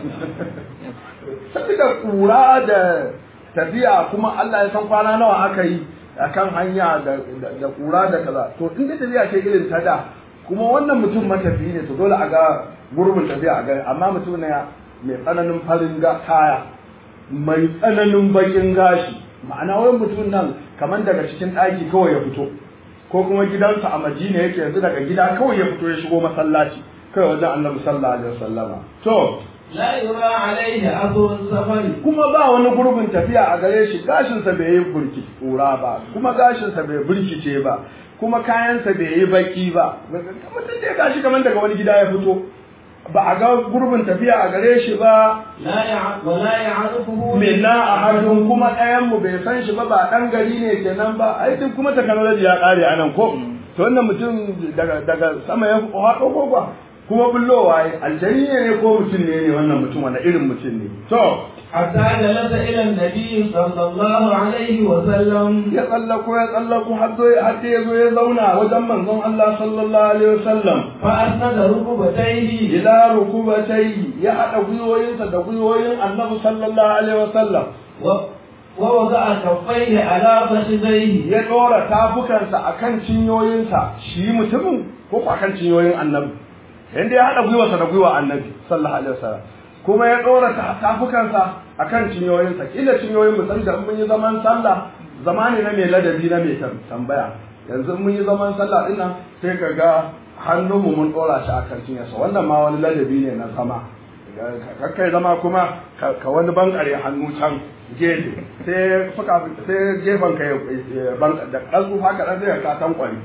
saboda kura da tafiya kuma Allah ya san kwana nawa aka yi akan hanya da kura da kaza to in da tafiya ce irin ta da kuma wannan mutum matafi ne to dole a ga gurbin tafiya a ga amma mutum ne mai tsananin farin kaya mai tsananin bakin gashi ma'ana wani mutum nan kamar daga cikin ɗaki kawai ya fito ko kuma gidansa a madina yake yanzu daga gida kawai ya fito ya shigo masallaci kawai wajen annabi sallallahu alaihi wasallama to la yura alaihi athurun safari kuma ba wani gurbin tafiya a gare shi gashinsa bai yi burki kura ba kuma gashinsa bai burkice ba kuma kayansa bai yi baki ba mutum da ya gashi kamar daga wani gida ya fito ba a ga gurbin tafiya a gare shi ba la ya wala ya'rifuhu minna ahadun kuma ɗayan mu bai san shi ba ba ɗan gari ne kenan ba ai duk kuma technology ya ƙare a nan ko to wannan mutum daga daga sama ya haɗo ko ba kuma bullowa ai aljani ne ko mutum ne ne wannan mutum wanda irin mutum ne to hatta jalasa ila nabi sallallahu alaihi wa sallam ya tsallako ya tsallako har zo har ya zo ya zauna wajen manzon Allah sallallahu alaihi wasallam fa asnada rukubatayhi ila rukubatai ya hada gwiwoyinsa da gwiwoyin Annabi sallallahu alaihi wasallam wa wa wada'a kaffayhi ala fakhidayhi ya dora tafukansa akan cinyoyinsa shi mutumin ko ko akan cinyoyin Annabi yanda ya hada gwiwarsa da gwiwa Annabi sallallahu alaihi wasallam kuma ya dora tafukansa akan cinyoyinsa kila cinyoyin musan da mun yi zaman sallah zamani na mai ladabi na mai tambaya yanzu mun yi zaman sallah dinnan sai ka ga hannunmu mun dora shi akan cinyarsa wannan ma wani ladabi ne na zama kakkai zama kuma ka wani bankare hannu can gefe sai fuka sai gefen ka da ƙazu haka dan sai ka tan kwari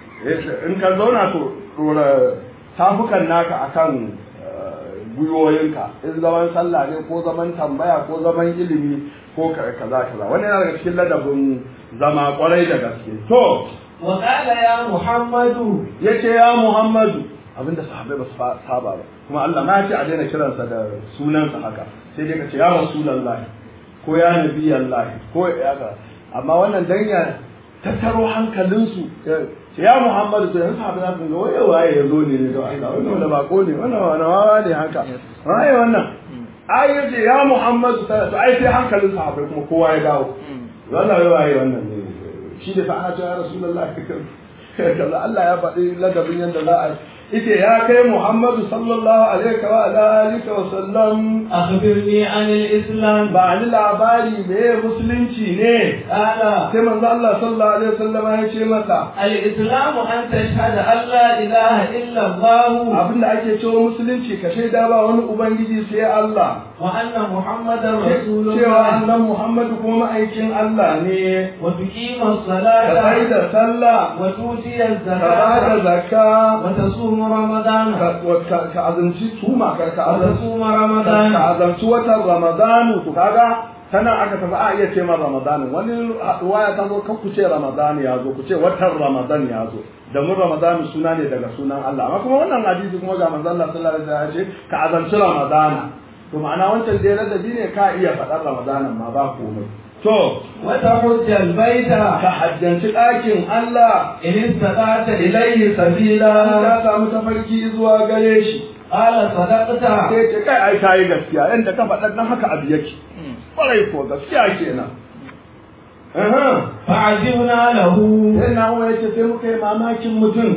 in ka zauna to dora tafukan naka akan gwiwoyinka in zaman sallah ne ko zaman tambaya ko zaman ilimi ko kaza kaza wannan yana daga cikin ladabin zama kwarai da gaske to wa qala ya muhammadu yace ya muhammadu abinda sahabbai ba su saba ba kuma Allah ma ce a daina kiransa da sunansa haka sai dai ka ce ya rasulullahi ko ya nabiyallahi ko ya ka amma wannan dan ya tattaro hankalinsu ya muhammadu to yanzu sahabbai za su ga waye waye ya zo ne ne don Allah wannan wanda bako ne wannan wani wawa ne haka waye wannan ai yace ya muhammadu to ai sai hankalin sahabbai kuma kowa ya dawo wannan waye wannan ne shi da fa ana cewa rasulullahi kaza Allah ya faɗi ladabin yadda za a ita ya kai Muhammadu sallallahu alaihi wa alihi wa sallam akhbirni an al-islam ba ni labari me musulunci ne qala sai manzo Allah sallallahu alaihi wa sallam ya ce masa al-islam an tashhada an la ilaha illa Allah abinda ake cewa musulunci ka shaida ba wani ubangiji sai Allah wa anna muhammadar cewa rasulullah annan Muhammadu kuma ma'aikin Allah ne wa tuqima ka as-salata sai da sallah wa tuti ka ba da az-zakata zakka wa tasuma ramadan ka ka- ka azumci tuma ka ka wa azumci tasuma ka ramadan azamci watan ramadanu to kaga sannan aka tafi a iya ce ma ramadanin wani waya ta zo kan ku ce ramadan ya zo ku ce watan ramadan ya zo da mun ramadan suna ne daga sunan Allah amma kuma wannan hadisi kuma ga manzon Allah sallallahu alaihi wasallam ya ce ka azanci ramadana to ma'ana wancan dai ladabi ne ka iya faɗar ramadanan ma ba komai to وتحج البيت ka hajjanci ɗakin Allah إن استطعت إليه ilayhi sabila ka samu tafarki zuwa gare shi قال صدقت sai ce kai ai kayi gaskiya yanda ka faɗa nan haka abu yake kwarai ko gaskiya kenan Aha. فعجبنا له sai na umar yace sai muka yi mamakin mutum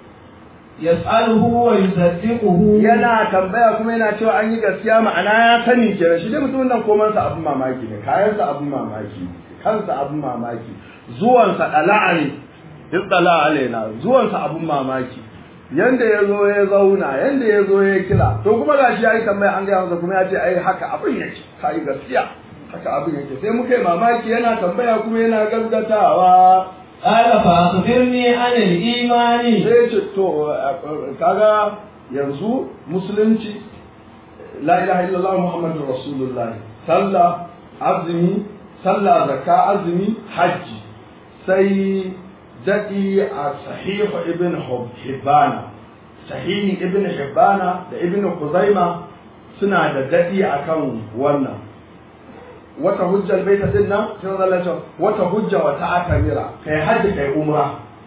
يسأله ويصدقه yana tambaya kuma yana cewa an yi gaskiya ma'ana ya sani kenan shi dai mutumin nan komansa abin mamaki ne kayansa abin mamaki kansa abin mamaki zuwansa dala'a ne iddala alaina zuwansa abin mamaki yanda ya zo ya zauna yanda ya zo ya kira to kuma gashi ya yi tambaya an gaya masa kuma ya ce ai haka abin yake ka yi gaskiya haka abin yake sai muka yi mamaki yana tambaya kuma yana gaskatawa قال فأخبرني عن الإيمان sai ce to kaga yanzu musulunci la ilaha illallah muhammadur rasulullah sallah azumi sallah zakka azumi hajji sai dadi a sahih ibn hibbana sahihi ibn hibbana da ibn kuzaima suna da dadi akan wannan wata hujjar baita din nan sai Allah ya ce wata hujja wata akamira kai hajji kai umra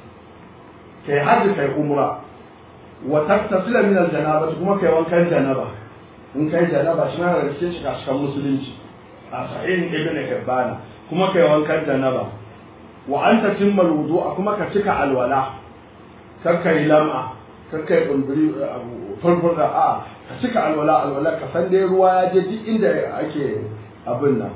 kai hajji kai umra wa taktasila min aljanaba kuma kai wankan janaba in kai janaba shi ma da cikin shi kaskan musulunci a sahih ibn hibbana kuma kai wankan janaba wa anta timmal wudu'a kuma ka cika alwala kar kai lam'a kar kai kumburi farfurda a ka cika alwala alwala ka san dai ruwa ya je duk inda ake abin nan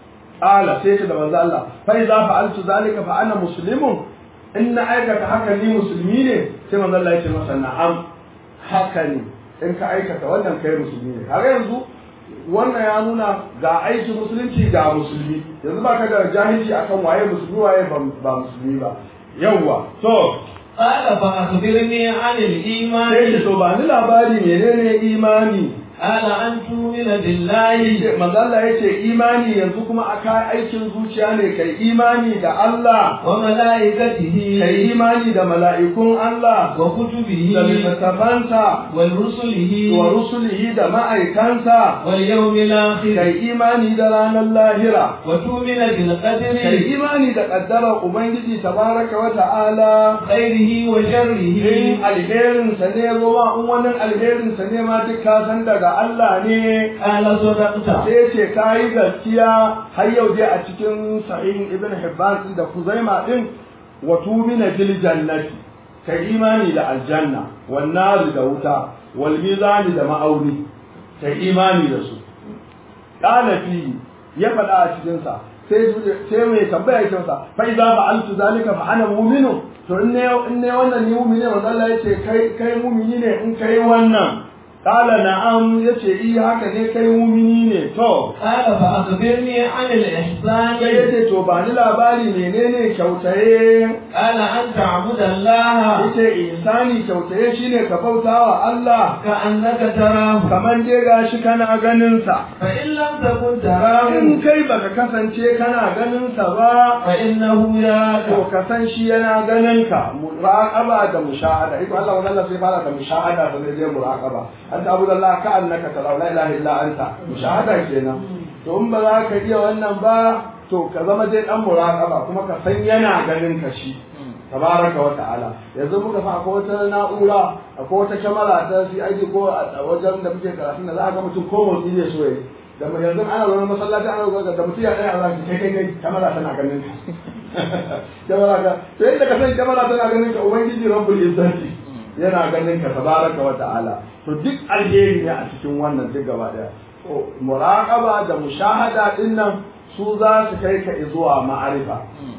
ala sai ce da manzo Allah fa idza fa'altu zalika fa ana muslimun in na aikata haka ni musulmi ne sai manzo Allah ya ce masa na'am haka ne in ka aikata wannan kai musulmi ne kaga yanzu wannan ya nuna ga aiki musulunci ga musulmi yanzu baka da jahilci akan waye musulmi waye ba musulmi ba yawwa to قال فأخبرني عن sai الإيمان to ba ni labari menene imani قال أن تؤمن بالله manzo Allah yace imani yanzu kuma aka aikin zuciya ne kai imani da Allah وملائكته kai imani da mala'ikun Allah وكتبه da littattafansa ورسله wa rusulihi da ma'aikansa واليوم الآخر kai imani da ranar lahira وتؤمن kai بالقدر imani da ƙaddarar ubangiji tabaraka wa ta'ala خيره in وشره alherinsa ne ruwa in wani alherinsa ne ma duk ka san daga Allah ne قال صدقت sai ce ka yi gaskiya har yau dai a cikin sahih ibn hibban din da kuzaima din wa tumina bil jannati ka imani da aljanna wan nar da wuta wal mizan da ma'auni ka imani da su qala fi ya faɗa a cikin sa sai sai mai tambaya yake masa fa idza fa'altu zalika fa ana mu'minu to in ne in ne wannan ni mu'mini ne manzo Allah yace kai kai mu'mini ne in kai wannan qala na'am yace i haka ne kai mu'mini ne to قال فأخبرني عن الإحسان sai yace to ba ni labari menene kyautaye قال أن تعبد الله yace insani kyautaye shine ka bautawa Allah كأنك تراه kaman dai gashi kana ganin sa فإن لم تكن تراه in kai baka kasance kana ganin sa ba فإنه to يراك ka san shi yana ganin ka muraqaba da mushahada iko Allah wannan sai fara da mushahada da zai je muraqaba an ta abuda Allah ka annaka tara la ilaha illa anta mushahada kenan to in ba za ka iya wannan ba to ka zama dai dan muraqaba kuma ka san yana ganin ka shi tabaraka wa ta'ala yanzu muka fa akwai wata na'ura akwai wata kyamara ta CID ko a wajen da muke karatu da za a ga mutum ko motsi ne so yayi da mu- yanzu ana zaune masallaci ana zaune da mutum ya tsaya a zaki kai kai kai kyamara tana ganin ka kyamara ka to yadda ka san kyamara tana ganin ka ubangiji rabbul izzati yana ganin ka tabaraka wa ta'ala to duk alheri ne a cikin wannan duk gaba daya to muraqaba da mushahada din nan su za su kai ka zuwa ma'arifa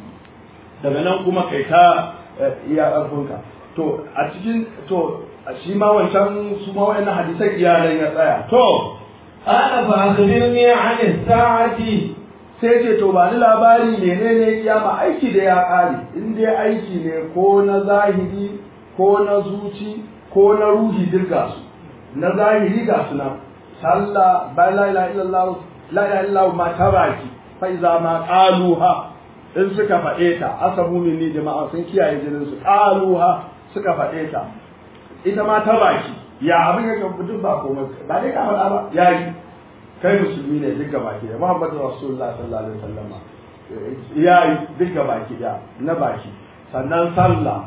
daga nan kuma kai ta eh, iya ƙarfinka to a cikin to a shi ma wancan su ma wa'annan hadisan iyalan ya tsaya to قال فأخبرني عن الساعة sai ce to ba ni labari menene kiyama aiki da ya ƙare in dai aiki ne ko na zahiri ko na zuci ko na ruhi duk ga su na zahiri ga su nan sallah ba la ilaha illallah la ilaha illallah ma ta baki fa iza ma qaluha in suka faɗe ta asabu minni jama'a sun kiyaye jinin su qaluha suka faɗe ta ita ma ta baki ya abin yake duk ba komai ba dai ka faɗa ba yayi kai musulmi ne duk baki da Muhammadu Rasulullah sallallahu alaihi wasallam yayi duk baki da na baki sannan sallah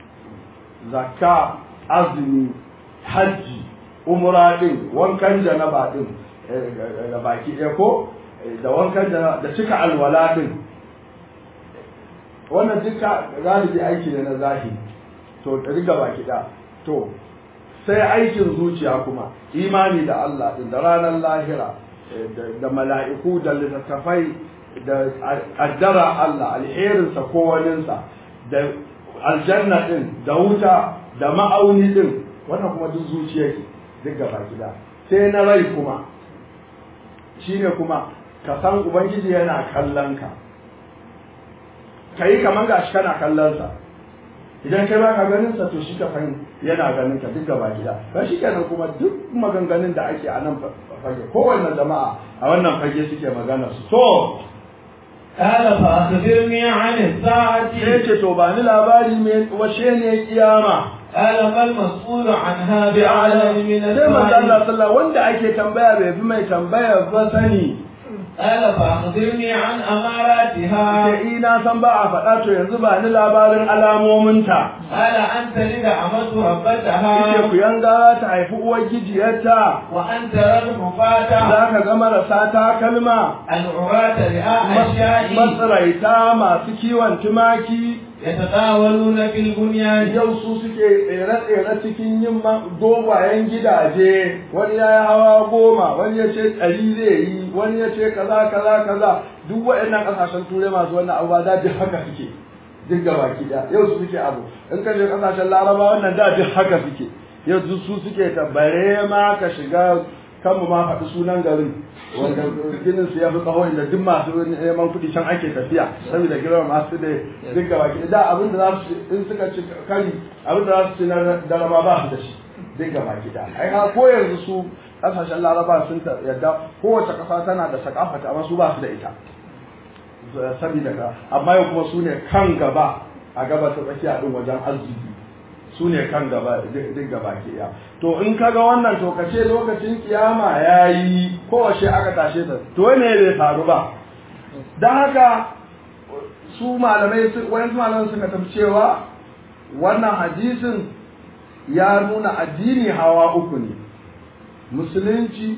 zakka azumi hajji umra din wankan janaba din da baki ɗaya ko da wankan janaba da cika alwala din wannan duka galibi aiki ne na zahiri to riga baki ɗaya to sai aikin zuciya kuma imani da Allah din da ranar lahira da mala'iku da littattafai da addara Allah alherinsa ko waninsa da aljanna din da wuta da ma'auni din wannan kuma duk zuciya ke duk gaba gida sai na rai kuma shine kuma ka san ubangiji yana kallon ka ka yi kamar gashi kana kallon sa idan kai baka ganin sa to shi ka fahim yana ganin ka duk gaba gida ba shi kenan kuma duk maganganun da ake a nan fage kowanne jama'a a wannan fage suke magana su to قال فأخبرني عن الساعة sai ce to ba ni labari me washe ne kiyama قال ما المسؤول عنها بأعلم من sai manzo Allah السائل sallallahu wanda ake tambaya bai fi mai tambaya ba sani قال فأخبرني عن أماراتها sai ina san ba a faɗa to yanzu ba ni labarin alamominta قال أن تلد أمة ربتها yace ku yanga ta haifi uwar gijiyarta وأن ترى الحفاة za ka ga marasa takalma العراة رئاء الشاء matsiraita masu kiwon tumaki يتطاولون في البنيان yau su suke tsere-tsere cikin yin ma- dogayen gidaje wani ya yi hawa goma wani ya ce ɗari zai yi wani ya ce kaza kaza kaza duk waɗannan ƙasashen turai masu wannan abubuwa da duk haka suke duk gaba ki ɗaya yau su suke abu in ka je ƙasashen laraba wannan da duk haka suke yau duk su suke tabbare ma ka shiga kan mu ma faɗi sunan garin wanda ginin su ya fi tsawo inda duk masu neman kuɗi can ake tafiya saboda girma masu da duk gaba ki da abin da za su ci in suka ci kari abin da za su ci na daraba ba su da shi duk gaba ki da ai ha ko yanzu su kasashen laraba sun ta yadda kowace ƙasa tana da sakafata amma su ba su da ita saboda ka amma yau kuma su ne kan gaba a gaba ta tsakiya din wajen arziki su ne kan gaba duk gaba ke ya to in ka ga wannan to ka ce lokacin kiyama ya yi kowace aka tashe ta to ne bai faru ba don haka su malamai wani malamai suka tafi cewa wannan hadisin ya nuna addini hawa uku ne musulunci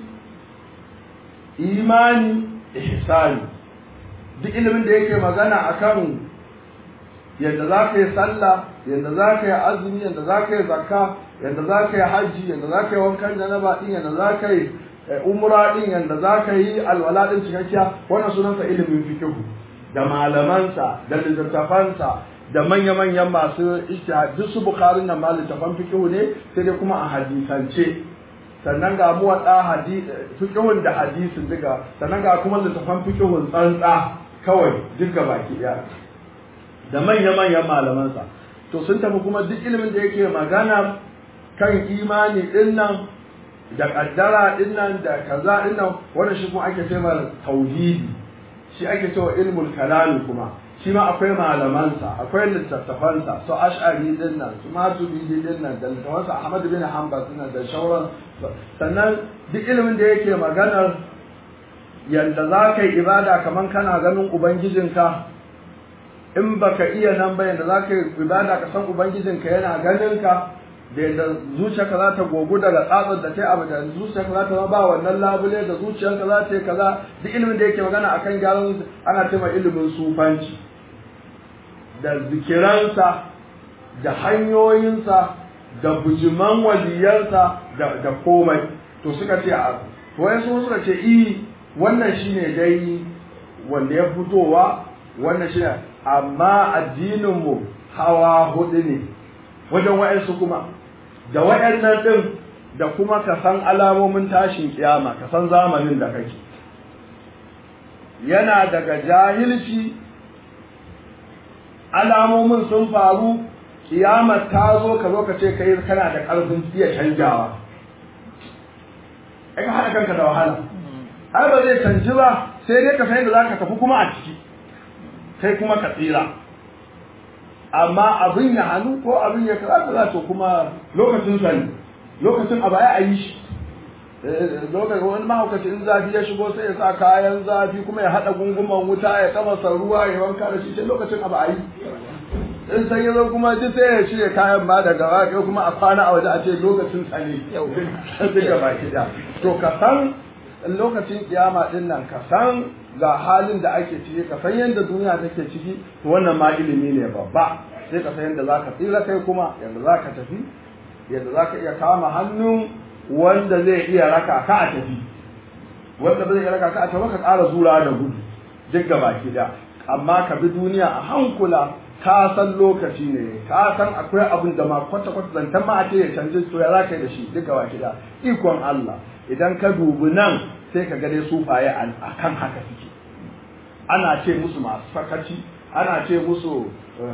imani ihsani duk ilimin da yake magana akan yadda za ka yi sallah yadda za ka yi azumi yadda za ka yi zakka yadda za ka yi hajji yadda za ka yi wankan janaba din yadda za ka yi umra din yadda za ka yi alwala din cikakkiya wannan sunansa ilimin fikihu da malamansa da littattafansa da manya-manyan masu ijtihad duk su bukharin nan ma littattafan fikihu ne sai dai kuma a hadisance sannan ga mu wada fikihun da hadisin duka sannan ga kuma littattafan fikihun tsantsa kawai duka baki daya da manya-manyan malamansa to sun tafi kuma duk ilimin da yake magana kan imani din nan da kaddara din nan da kaza din nan wannan shi kuma ake cewa tauhidi shi ake cewa ilmul kalami kuma shi ma akwai malamansa akwai littattafansa su ash'ari din nan su maturidi din nan da littattafansa ahmad bin hanbal din nan da shauran sannan duk ilimin da yake maganar yanda za ka yi ibada kaman kana ganin ubangijinka in baka iya nan ba yanda za ka yi ibada ka san ubangijinka yana ganin ka da yadda zuciyarka za ta gogu daga tsatsar da ta yi abu da zuciyarka za ta ba wannan labule da zuciyarka za ta yi kaza duk ilimin da yake magana akan gyaran ana cewa ilimin sufanci da zikiransa da hanyoyinsa da bujiman waliyansa da komai to suka ce a to wayansu suka ce i wannan shine dai wanda ya fitowa wannan shine amma addininmu hawa hudu ne wajen wa'yansu kuma da wa'yannan ɗin da kuma ka san alamomin tashin kiyama ka san zamanin da kake yana daga jahilci alamomin sun faru kiyamar ta zo ka zo ka ce kai kana da ƙarfin iya canjawa ai ka haɗa kanka da wahala ai ba zai canji ba sai dai ka san yadda zaka tafi kuma a ciki kai kuma ka tsira amma abin ya hannu ko abin ya kaza kaza to kuma lokacin sani lokacin abu ai a yi shi lokacin wani mahaukaci in zafi ya shigo sai ya sa kayan zafi kuma ya haɗa gunguman wuta ya kamasa ruwa ya wanka da shi sai lokacin abu a yi in san yazo kuma duk sai ya shirya kayan ma daga waƙe kuma a kwana a waje a ce lokacin sani duka baki da to ka san lokacin kiyama din nan ka san ga halin da ake ciki ka san yadda duniya take ciki to wannan ma ilimi ne babba sai ka san yadda zaka tsira kai kuma yadda zaka tafi yadda zaka iya kama hannun wanda zai iya raka ka a tafi wanda zai iya raka ka a tafi ka ƙara zura da gudu duk gaba ki da amma ka bi duniya a hankula ka san lokaci ne ka san akwai abin da ma kwata kwata zantan ma a ce ya canji to ya zaka yi da shi duk gaba ki da ikon Allah idan ka dubi nan sai ka ga dai sufaye a kan haka suke ana ce musu masu sakaci ana ce musu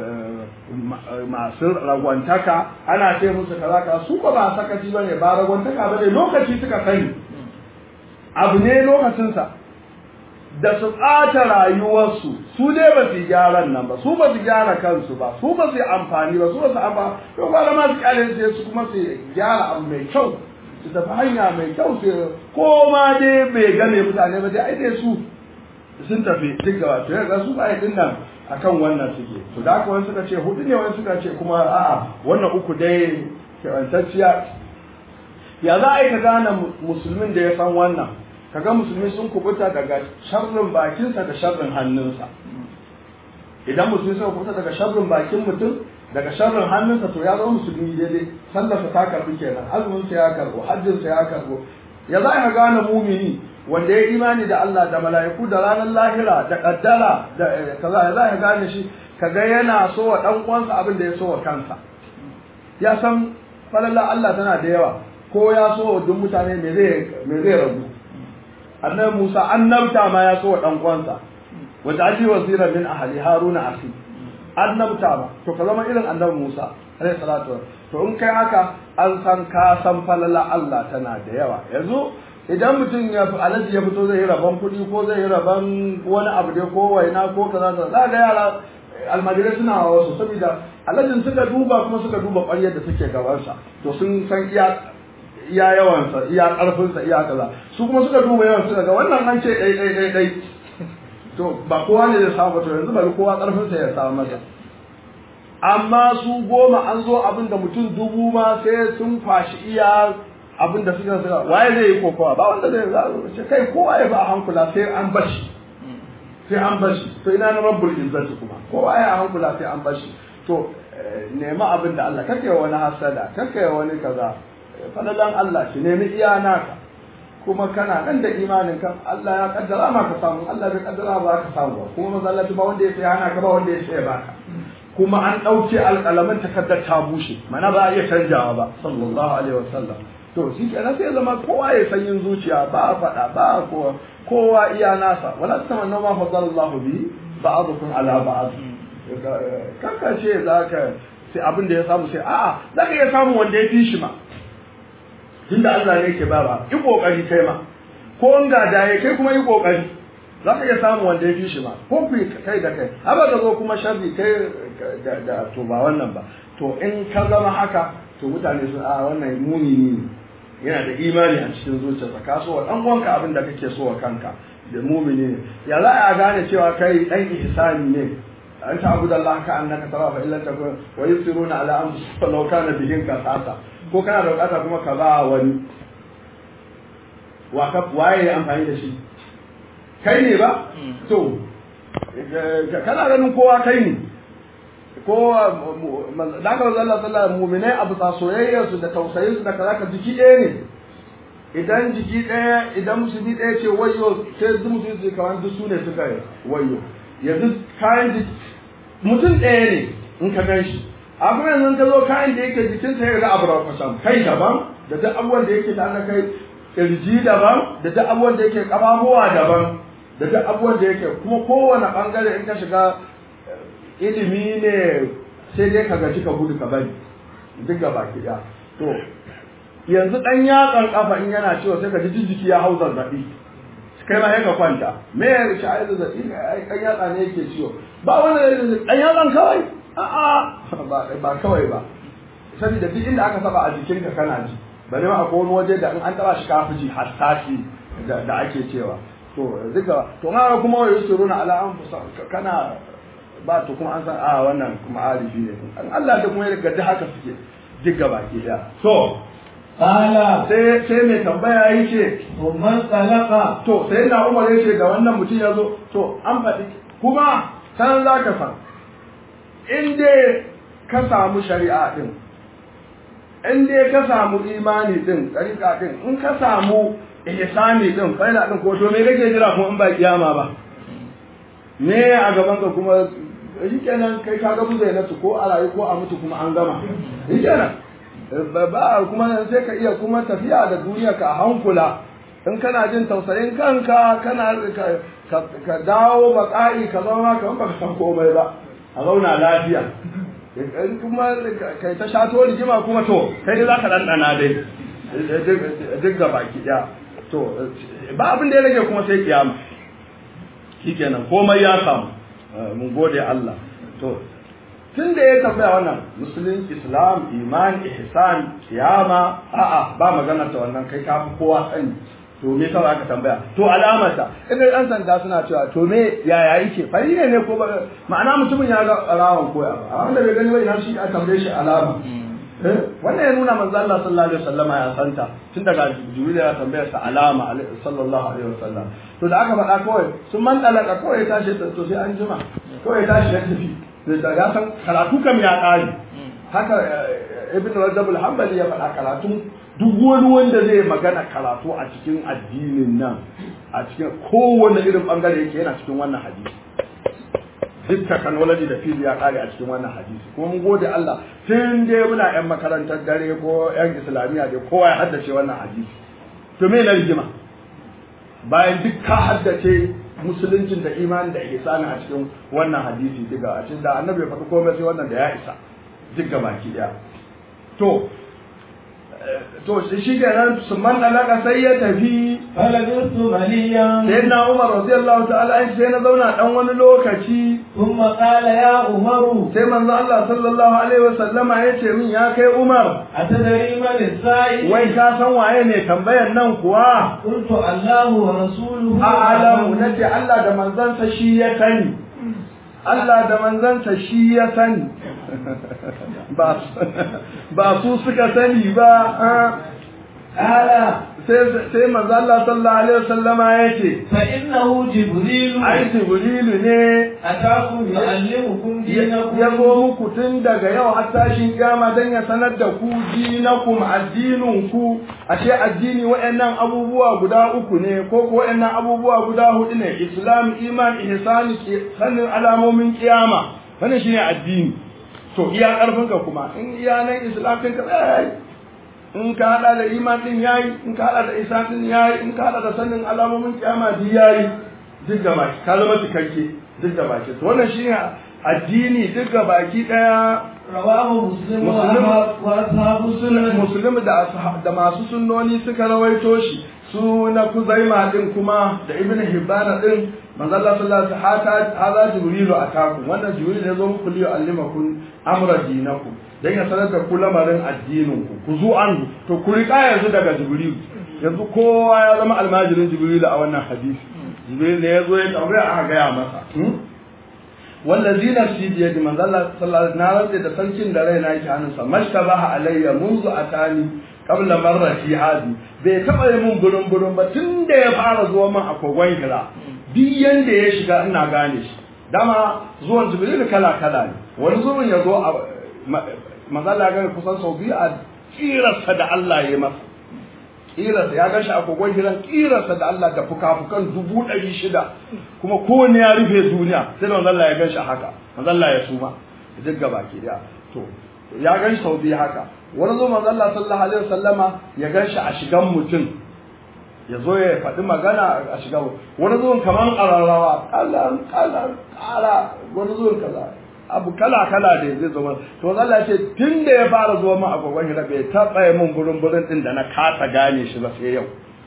masu ragwantaka ana ce musu kaza kaza su ba ba sakaci ba ne ba ragwantaka ba ne lokaci suka sani abu ne lokacinsa da su ɓata rayuwarsu su dai ba su gyaran nan ba su ba su gyara kansu ba su ba su yi amfani ba su ba su amfani to ba ma su kyale sai su kuma su gyara abu mai kyau su tafi hanya mai kyau su ko ma dai bai gane mutane ba dai ai dai su sun tafi duk gaba to yanzu su ba din nan akan wannan suke to da haka wani suka ce hudu ne wani suka ce kuma a'a wannan uku dai kewantacciya ya za a yi ka gane musulmin da ya san wannan kaga musulmi sun kubuta daga sharrin bakinsa da sharrin hannunsa idan musulmi suka kubuta daga sharrin bakin mutum daga sharrin hannunsa to ya zama musulmi daidai sallarsa ta karbi kenan azuminsa ya karbo hajjinsa ya karbo ya za ka gane mumini wanda ya imani da Allah da mala'iku da ranar lahira da kaddara da kaza ya za ka gane shi kaga yana so wa dan uwansa abin da ya so wa kansa ya san falalla Allah tana da yawa ko ya so wa duk mutane me zai me zai rabu annabi Musa annabta ma ya so wa dan uwansa wanda aji wazira min ahli haruna akhi annabta ba to ka zama irin annabi Musa alaihi salatu to in kai haka an san ka san falala Allah tana da yawa yanzu idan mutum ya fi alaji ya fito zai yi rabon kuɗi ko zai yi rabon wani abu dai ko waina ko kaza kaza za ga yara almajirai suna wasu saboda alajin suka duba kuma suka duba ƙwaryar da suke gabansa to sun san iya iya yawansa iya ƙarfinsa iya kaza su kuma suka duba yawan suka ga wannan an ce ɗai ɗai ɗai ɗai to ba kowa ne zai samu to yanzu bari kowa ƙarfinsa ya samu masa amma su goma an zo abin da mutum dubu ma sai sun fashi iya abin da suka suka waye zai yi kokowa ba wanda zai ce kai kowa ya ba a hankula sai an bashi sai an bashi to ina na rabbul izzati kuma kowa ya hankula sai an bashi to nemi abin da Allah kake wani hasada kake wani kaza fadalan Allah shi nemi iya naka kuma kana nan da imanin ka Allah ya kaddara ma ka samu Allah bai kaddara ba ka samu ba kuma masallaci ba wanda ya sai hana ka ba wanda ya sai baka kuma an ɗauke alƙalamin takardar ta bushe mana ba a iya canjawa ba sallallahu alaihi wasallam to shi kenan sai zama kowa ya san yin zuciya ba a faɗa ba a kowa kowa iya nasa wala tamanna ma fadalallahu bi ba'dukum ala ba'd kanka ce zaka sai abin da ya samu sai a'a zaka iya samu wanda ya fi shi ma tunda Allah ne yake ba yi kokari kai ma ko in ga da kai kuma yi kokari za ka iya samu wanda ya fi shi ma ko ku kai da kai haba da zo kuma sharri kai da to ba wannan ba to in ka zama haka to mutane su a wannan muni ne yana da imani a cikin zuciyarsa ka so wa dan uwanka abin da kake so wa kanka da mumini ne ya za a gane cewa kai dan ihsani ne an ta abu da Allah ka annaka tara fa illa takun wa yusiruna ala anfusihim law kana bihim kasasa ko kana da bukata kuma ka ba wani wa ka waye amfani da shi kai ne ba to kana ganin kowa kai ne ko da ka zalla sallah mu'minai abu sa soyayyar su da tausayin su da kaza ka jiki ɗaya ne idan jiki ɗaya idan musulmi ɗaya ce wayo sai duk mutum su kamar duk su ne suka wayo yanzu kayan jiki mutum ɗaya ne in ka gan shi abu yanzu ka zo kayan da yake jikinsa ya ga abu rafashan kai daban da duk abubuwan da yake tare da kai kirji daban da duk abubuwan da yake kafafuwa daban da duk abubuwan da yake kuma kowane bangare in ka shiga ilimi ne sai dai ka gaji ka gudu ka bari duk gaba ki da to yanzu dan yatsan kafa in yana cewa sai ka ji jiki ya hau zazzabi kai ma sai ka kwanta me ya rishi ai zazzabi ai kan yatsa ne yake ciwo ba wanda ya zazzabi dan yatsan kawai a'a ba ba kawai ba saboda duk inda aka saba a jikinka kana ji bane ma akwai wani waje da in an taba shi kafi ji hassasi da ake cewa to duka to ma kuma wai yusuruna ala anfusa kana ba to kuma an san a wannan kuma arifi ne an Allah da kuma ya ga haka suke duk gaba ke da so Kala. sai sai mai tambaya yake Umman talaka. to sai na Umar yace da wannan mutum ya zo to an faɗi kuma san za ka san in dai ka samu shari'a din in dai ka samu imani din tsarika din in ka samu ihsani din faila din ko to me kake jira kuma in ba kiyama ba me a gaban ka kuma shikenan kai ka ga buzainatu ko a rayu ko a mutu kuma an gama shikenan ba kuma sai ka iya kuma tafiya da duniya ka hankula in kana jin tausayin kanka kana ka dawo matsayi ka zama kamar baka san komai ba a zauna lafiya in kuma kai ta shato rigima kuma to kai dai za ka ɗanɗana dai duk ga baki ɗaya to ba abin da ya rage kuma sai kiyama shikenan komai ya samu mun gode Allah to tun da ya tambaya wannan musulun islam iman ihsan kiyama a'a ba magana ta wannan kai ka fi kowa sani to me yasa aka tambaya to alamarta idan dan sanda suna cewa to me yaya yake fari ne ne ko ba ma'ana mutumin ya ga alawan koya ba wanda bai gani ba ina shi a tambaye shi alama wannan ya nuna manzo Allah sallallahu alaihi wasallama ya santa tun daga jibril ya tambaya sa alama sallallahu alaihi wasallam to da aka faɗa kawai sun man dalaka kawai ya tashi to sai an jima kawai ya tashi ya tafi da ya san karatu kam ya ƙare haka ibn rajab al-hanbali ya faɗa karatu duk wani wanda zai magana karatu a cikin addinin nan a cikin kowane irin bangare yake yana cikin wannan hadisi duk technology da field ya ƙare a cikin wannan hadisi kuma mun gode Allah tun dai muna yan makarantar dare ko yan islamiyya dai kowa ya haddace wannan hadisi to me na rigima bayan duk ka haddace musuluncin da imani da ihsani a cikin wannan hadisi diga a cikin da annabi ya faɗi komai sai wannan da ya isa duk ga baki daya to to shi kenan su man alaka sai ya tafi Falabistu maliyan. sai na Umar radiyallahu ta'ala an sai na zauna dan wani lokaci Thumma qala ya Umaru. sai manzo Allah sallallahu alaihi wasallama ya ce min ya kai Umar Atadari man sa'i. wai ka san waye ne tambayar nan kuwa Qultu Allahu wa rasuluhu. a'lamu nace Allah da manzansa shi ya sani Allah da manzansa shi ya sani ba su suka sani ba Qala sai manzo Allah sallallahu alaihi wasallama yace fa innahu Jibrilu. ai jibrilu ne Atakum yu'allimukum dinakum. ya zo muku tun daga yau har tashin kiyama dan ya sanar da ku dinakum addinin ku ashe addini waɗannan abubuwa guda uku ne ko ko waɗannan abubuwa guda hudu ne islam iman ihsani sanin alamomin kiyama wannan shine addini to iya karfin ka kuma in iya nan islam din ka yayi in ka hada da iman din yayi in ka hada da ihsan din yayi in ka hada da sanin alamomin kiyama din yayi duk gaba ka zama cikakke duk gaba ki to wannan shine addini duk gaba ki daya Rawahu Muslim wa Muslim. Ahmad wa ashabu sunan. muslim da ashab- da masu sunnoni suka rawaito shi su na kuzaima din kuma da ibn hibban din manzo Allah sallallahu alaihi wasallam hada jibrilu atakum wannan jibril ne zo muku liyo allimakum amra dinakum dan ya sanar da ku lamarin addinin ku ku zu an to ku rika yanzu daga jibril yanzu kowa ya zama almajirin jibril a wannan hadisi jibril ne ya zo ya tambaya aka gaya masa hmm? wallazi nafsi bi yadi manzo Allah sallallahu alaihi wasallam da sarkin da raina yake hannunsa mashtabaha alayya munzu atani qabla marrati hadi bai taba yi mun burun burun ba tun da ya fara zuwa min a kogon hira duk yanda ya shiga ina gane shi dama zuwan jibril kala kala ne wani zuwan ya zo a manzo Allah ya gane kusan sau biyu a kirarsa da Allah ya yi masa kirarsa ya gashi a kogon hiran kirarsa da Allah da fuka-fukan dubu ɗari shida kuma kowane ya rufe duniya sai da manzon Allah ya gashi haka manzon Allah ya suma duk gaba ke da to ya gashi sau biyu haka wani zo manzon Allah sallallahu alaihi wasallama ya gashi a shigan mutum ya zo ya faɗi magana a shiga wani zuwan kamar ƙararrawa ƙalar ƙalar ƙara wani zuwan kaza abu kala kala da zai zama to Allah ce tun da ya fara zuwa min agogon hira bai taɓa yi min burin burin din da na kasa gane shi ba sai yau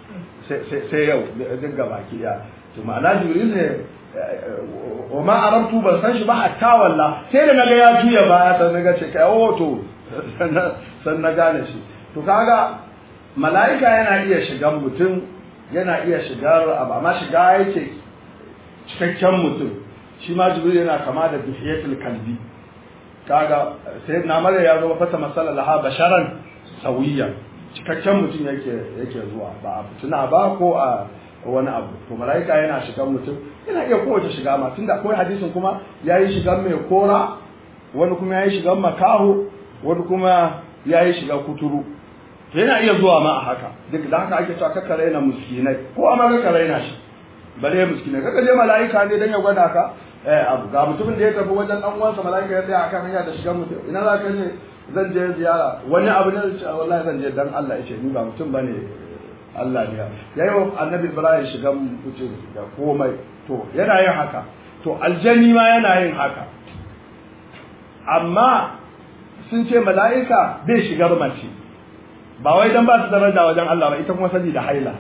sai yau duk gaba ki daya to ma'ana jibril ne wa ma arabtu ban san shi ba hatta walla sai da naga ya juya baya sai naga ce kai oh to san na gane shi to kaga mala'ika yana iya shigan mutum yana iya shigar abu amma shiga yake cikakken mutum shi ma jibril yana kama da bihiyatul kalbi kaga sai na mara ya zo fata masala laha basharan sawiya cikakken mutum yake yake zuwa ba a fituna ba ko a wani abu to mala'ika yana shigan mutum yana iya kowace shiga ma tunda akwai hadisin kuma yayi shigan mai kora wani kuma yayi shigan makaho wani kuma yayi shiga kuturu yana iya zuwa ma a haka duk da haka ake cewa kakka raina miskinai ko amma kakka raina shi bare miskinai kakka je mala'ika ne dan ya gwada ka eh abu ga mutumin da ya tafi wajen dan uwansa mala'ika ya tsaya akan hanya da shigan mutum ina za ka je zan je ziyara wani abu ne ce wallahi zan je dan Allah ya ce ni ba mutum bane Allah ne ya yi wa annabi Ibrahim shigan mutum da komai to yana yin haka to aljani ma yana yin haka amma sun ce mala'ika bai shigar mace ba wai dan ba su daraja wajen Allah ba ita kuma saboda haila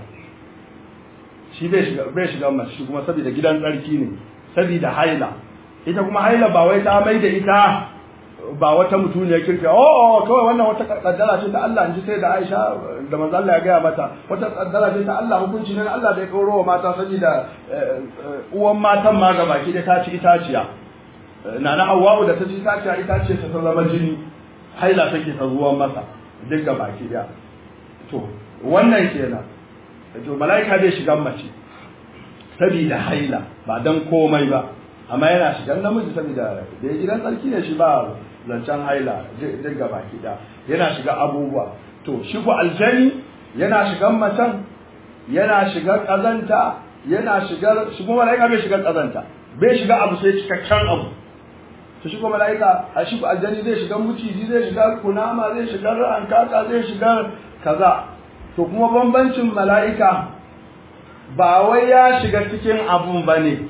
shi bai shiga bai shiga mace shi kuma saboda gidan tsarki ne saboda haila ita kuma haila ba wai ta mai da ita ba wata mutuniyar kirki oh oh kawai wannan wata kaddara ce ta Allah inji sai da Aisha da manzo Allah ya gaya mata wata kaddara ce ta Allah hukunci ne Allah bai kauro wa mata saboda uwan matan ma ga baki da ta ci itaciya nana Hawwa'u da ta ci itaciya itaciya ta zama jini haila take ta zuwan masa duk ga baki daya to wannan kenan to mala'ika zai shiga mace saboda haila ba dan komai ba amma yana shigan namiji saboda da ya gidan tsarki ne shi ba zancen haila duk ga baki daya yana shiga abubuwa to shi ku aljani yana shigan macen yana shiga kazanta yana shiga shi kuma mala'ika bai shiga kazanta bai shiga abu sai cikakken abu to shi kuma mala'ika a shi aljani zai shiga muciji zai shiga kunama zai shiga rankaka zai shiga kaza to kuma bambancin mala'ika ba wai ya shiga cikin abun ba ne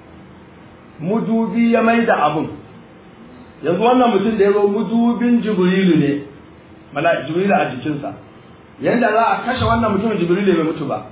mudubi ya mai da abun yanzu wannan mutum da ya zo mudubin jibrilu ne jibrilu a jikinsa yanda za a kashe wannan mutumin jibrilu bai mutu ba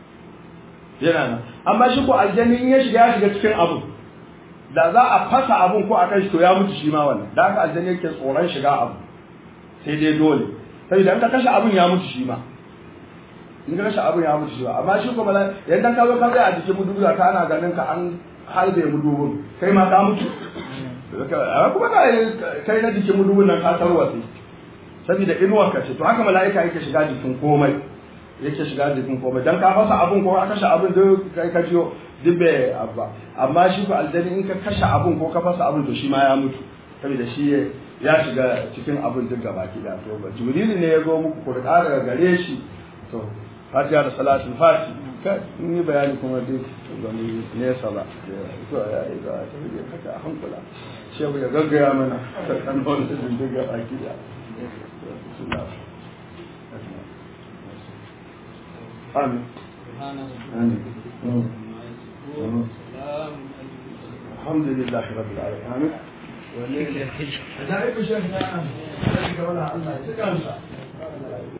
yana nan amma shi ko aljani in ya shiga ya shiga cikin abun da za a fasa abun ko a kai shi to ya mutu shi ma wannan da haka aljanna yake tsoron shiga abu sai dai dole saboda in ka kashe abun ya mutu shi ma in ka kashe abun ya mutu shi ma amma shi kuma yadda ka zo ka tsaya a jikin mudubu ka ana ganin ka an halbe mudubun kai ma ka mutu kuma ka kai na jikin mudubun nan ka tarwatse saboda inuwar ka ce to haka mala'ika yake shiga jikin komai yake shiga jikin komai dan ka fasa abun ko ka kashe abun duk kai ka jiyo duk bai abba amma shi ko aljani in ka kashe abun ko ka fasa abun to shi ma ya mutu saboda shi ya shiga cikin abun duk gaba ki da to ba jibril ne ya zo muku ku rika daga gare shi to fatiha da salatul fati ka ni bayani kuma duk ga ni nesa ba to ya yi ga ta yi kaka a hankula shehu ya gaggaya mana kan wannan duk gaba ki da آمين آمين الحمد لله رب العالمين آمين ولله الحج. أنا أعرف شيخنا أنا. أنا أقول الله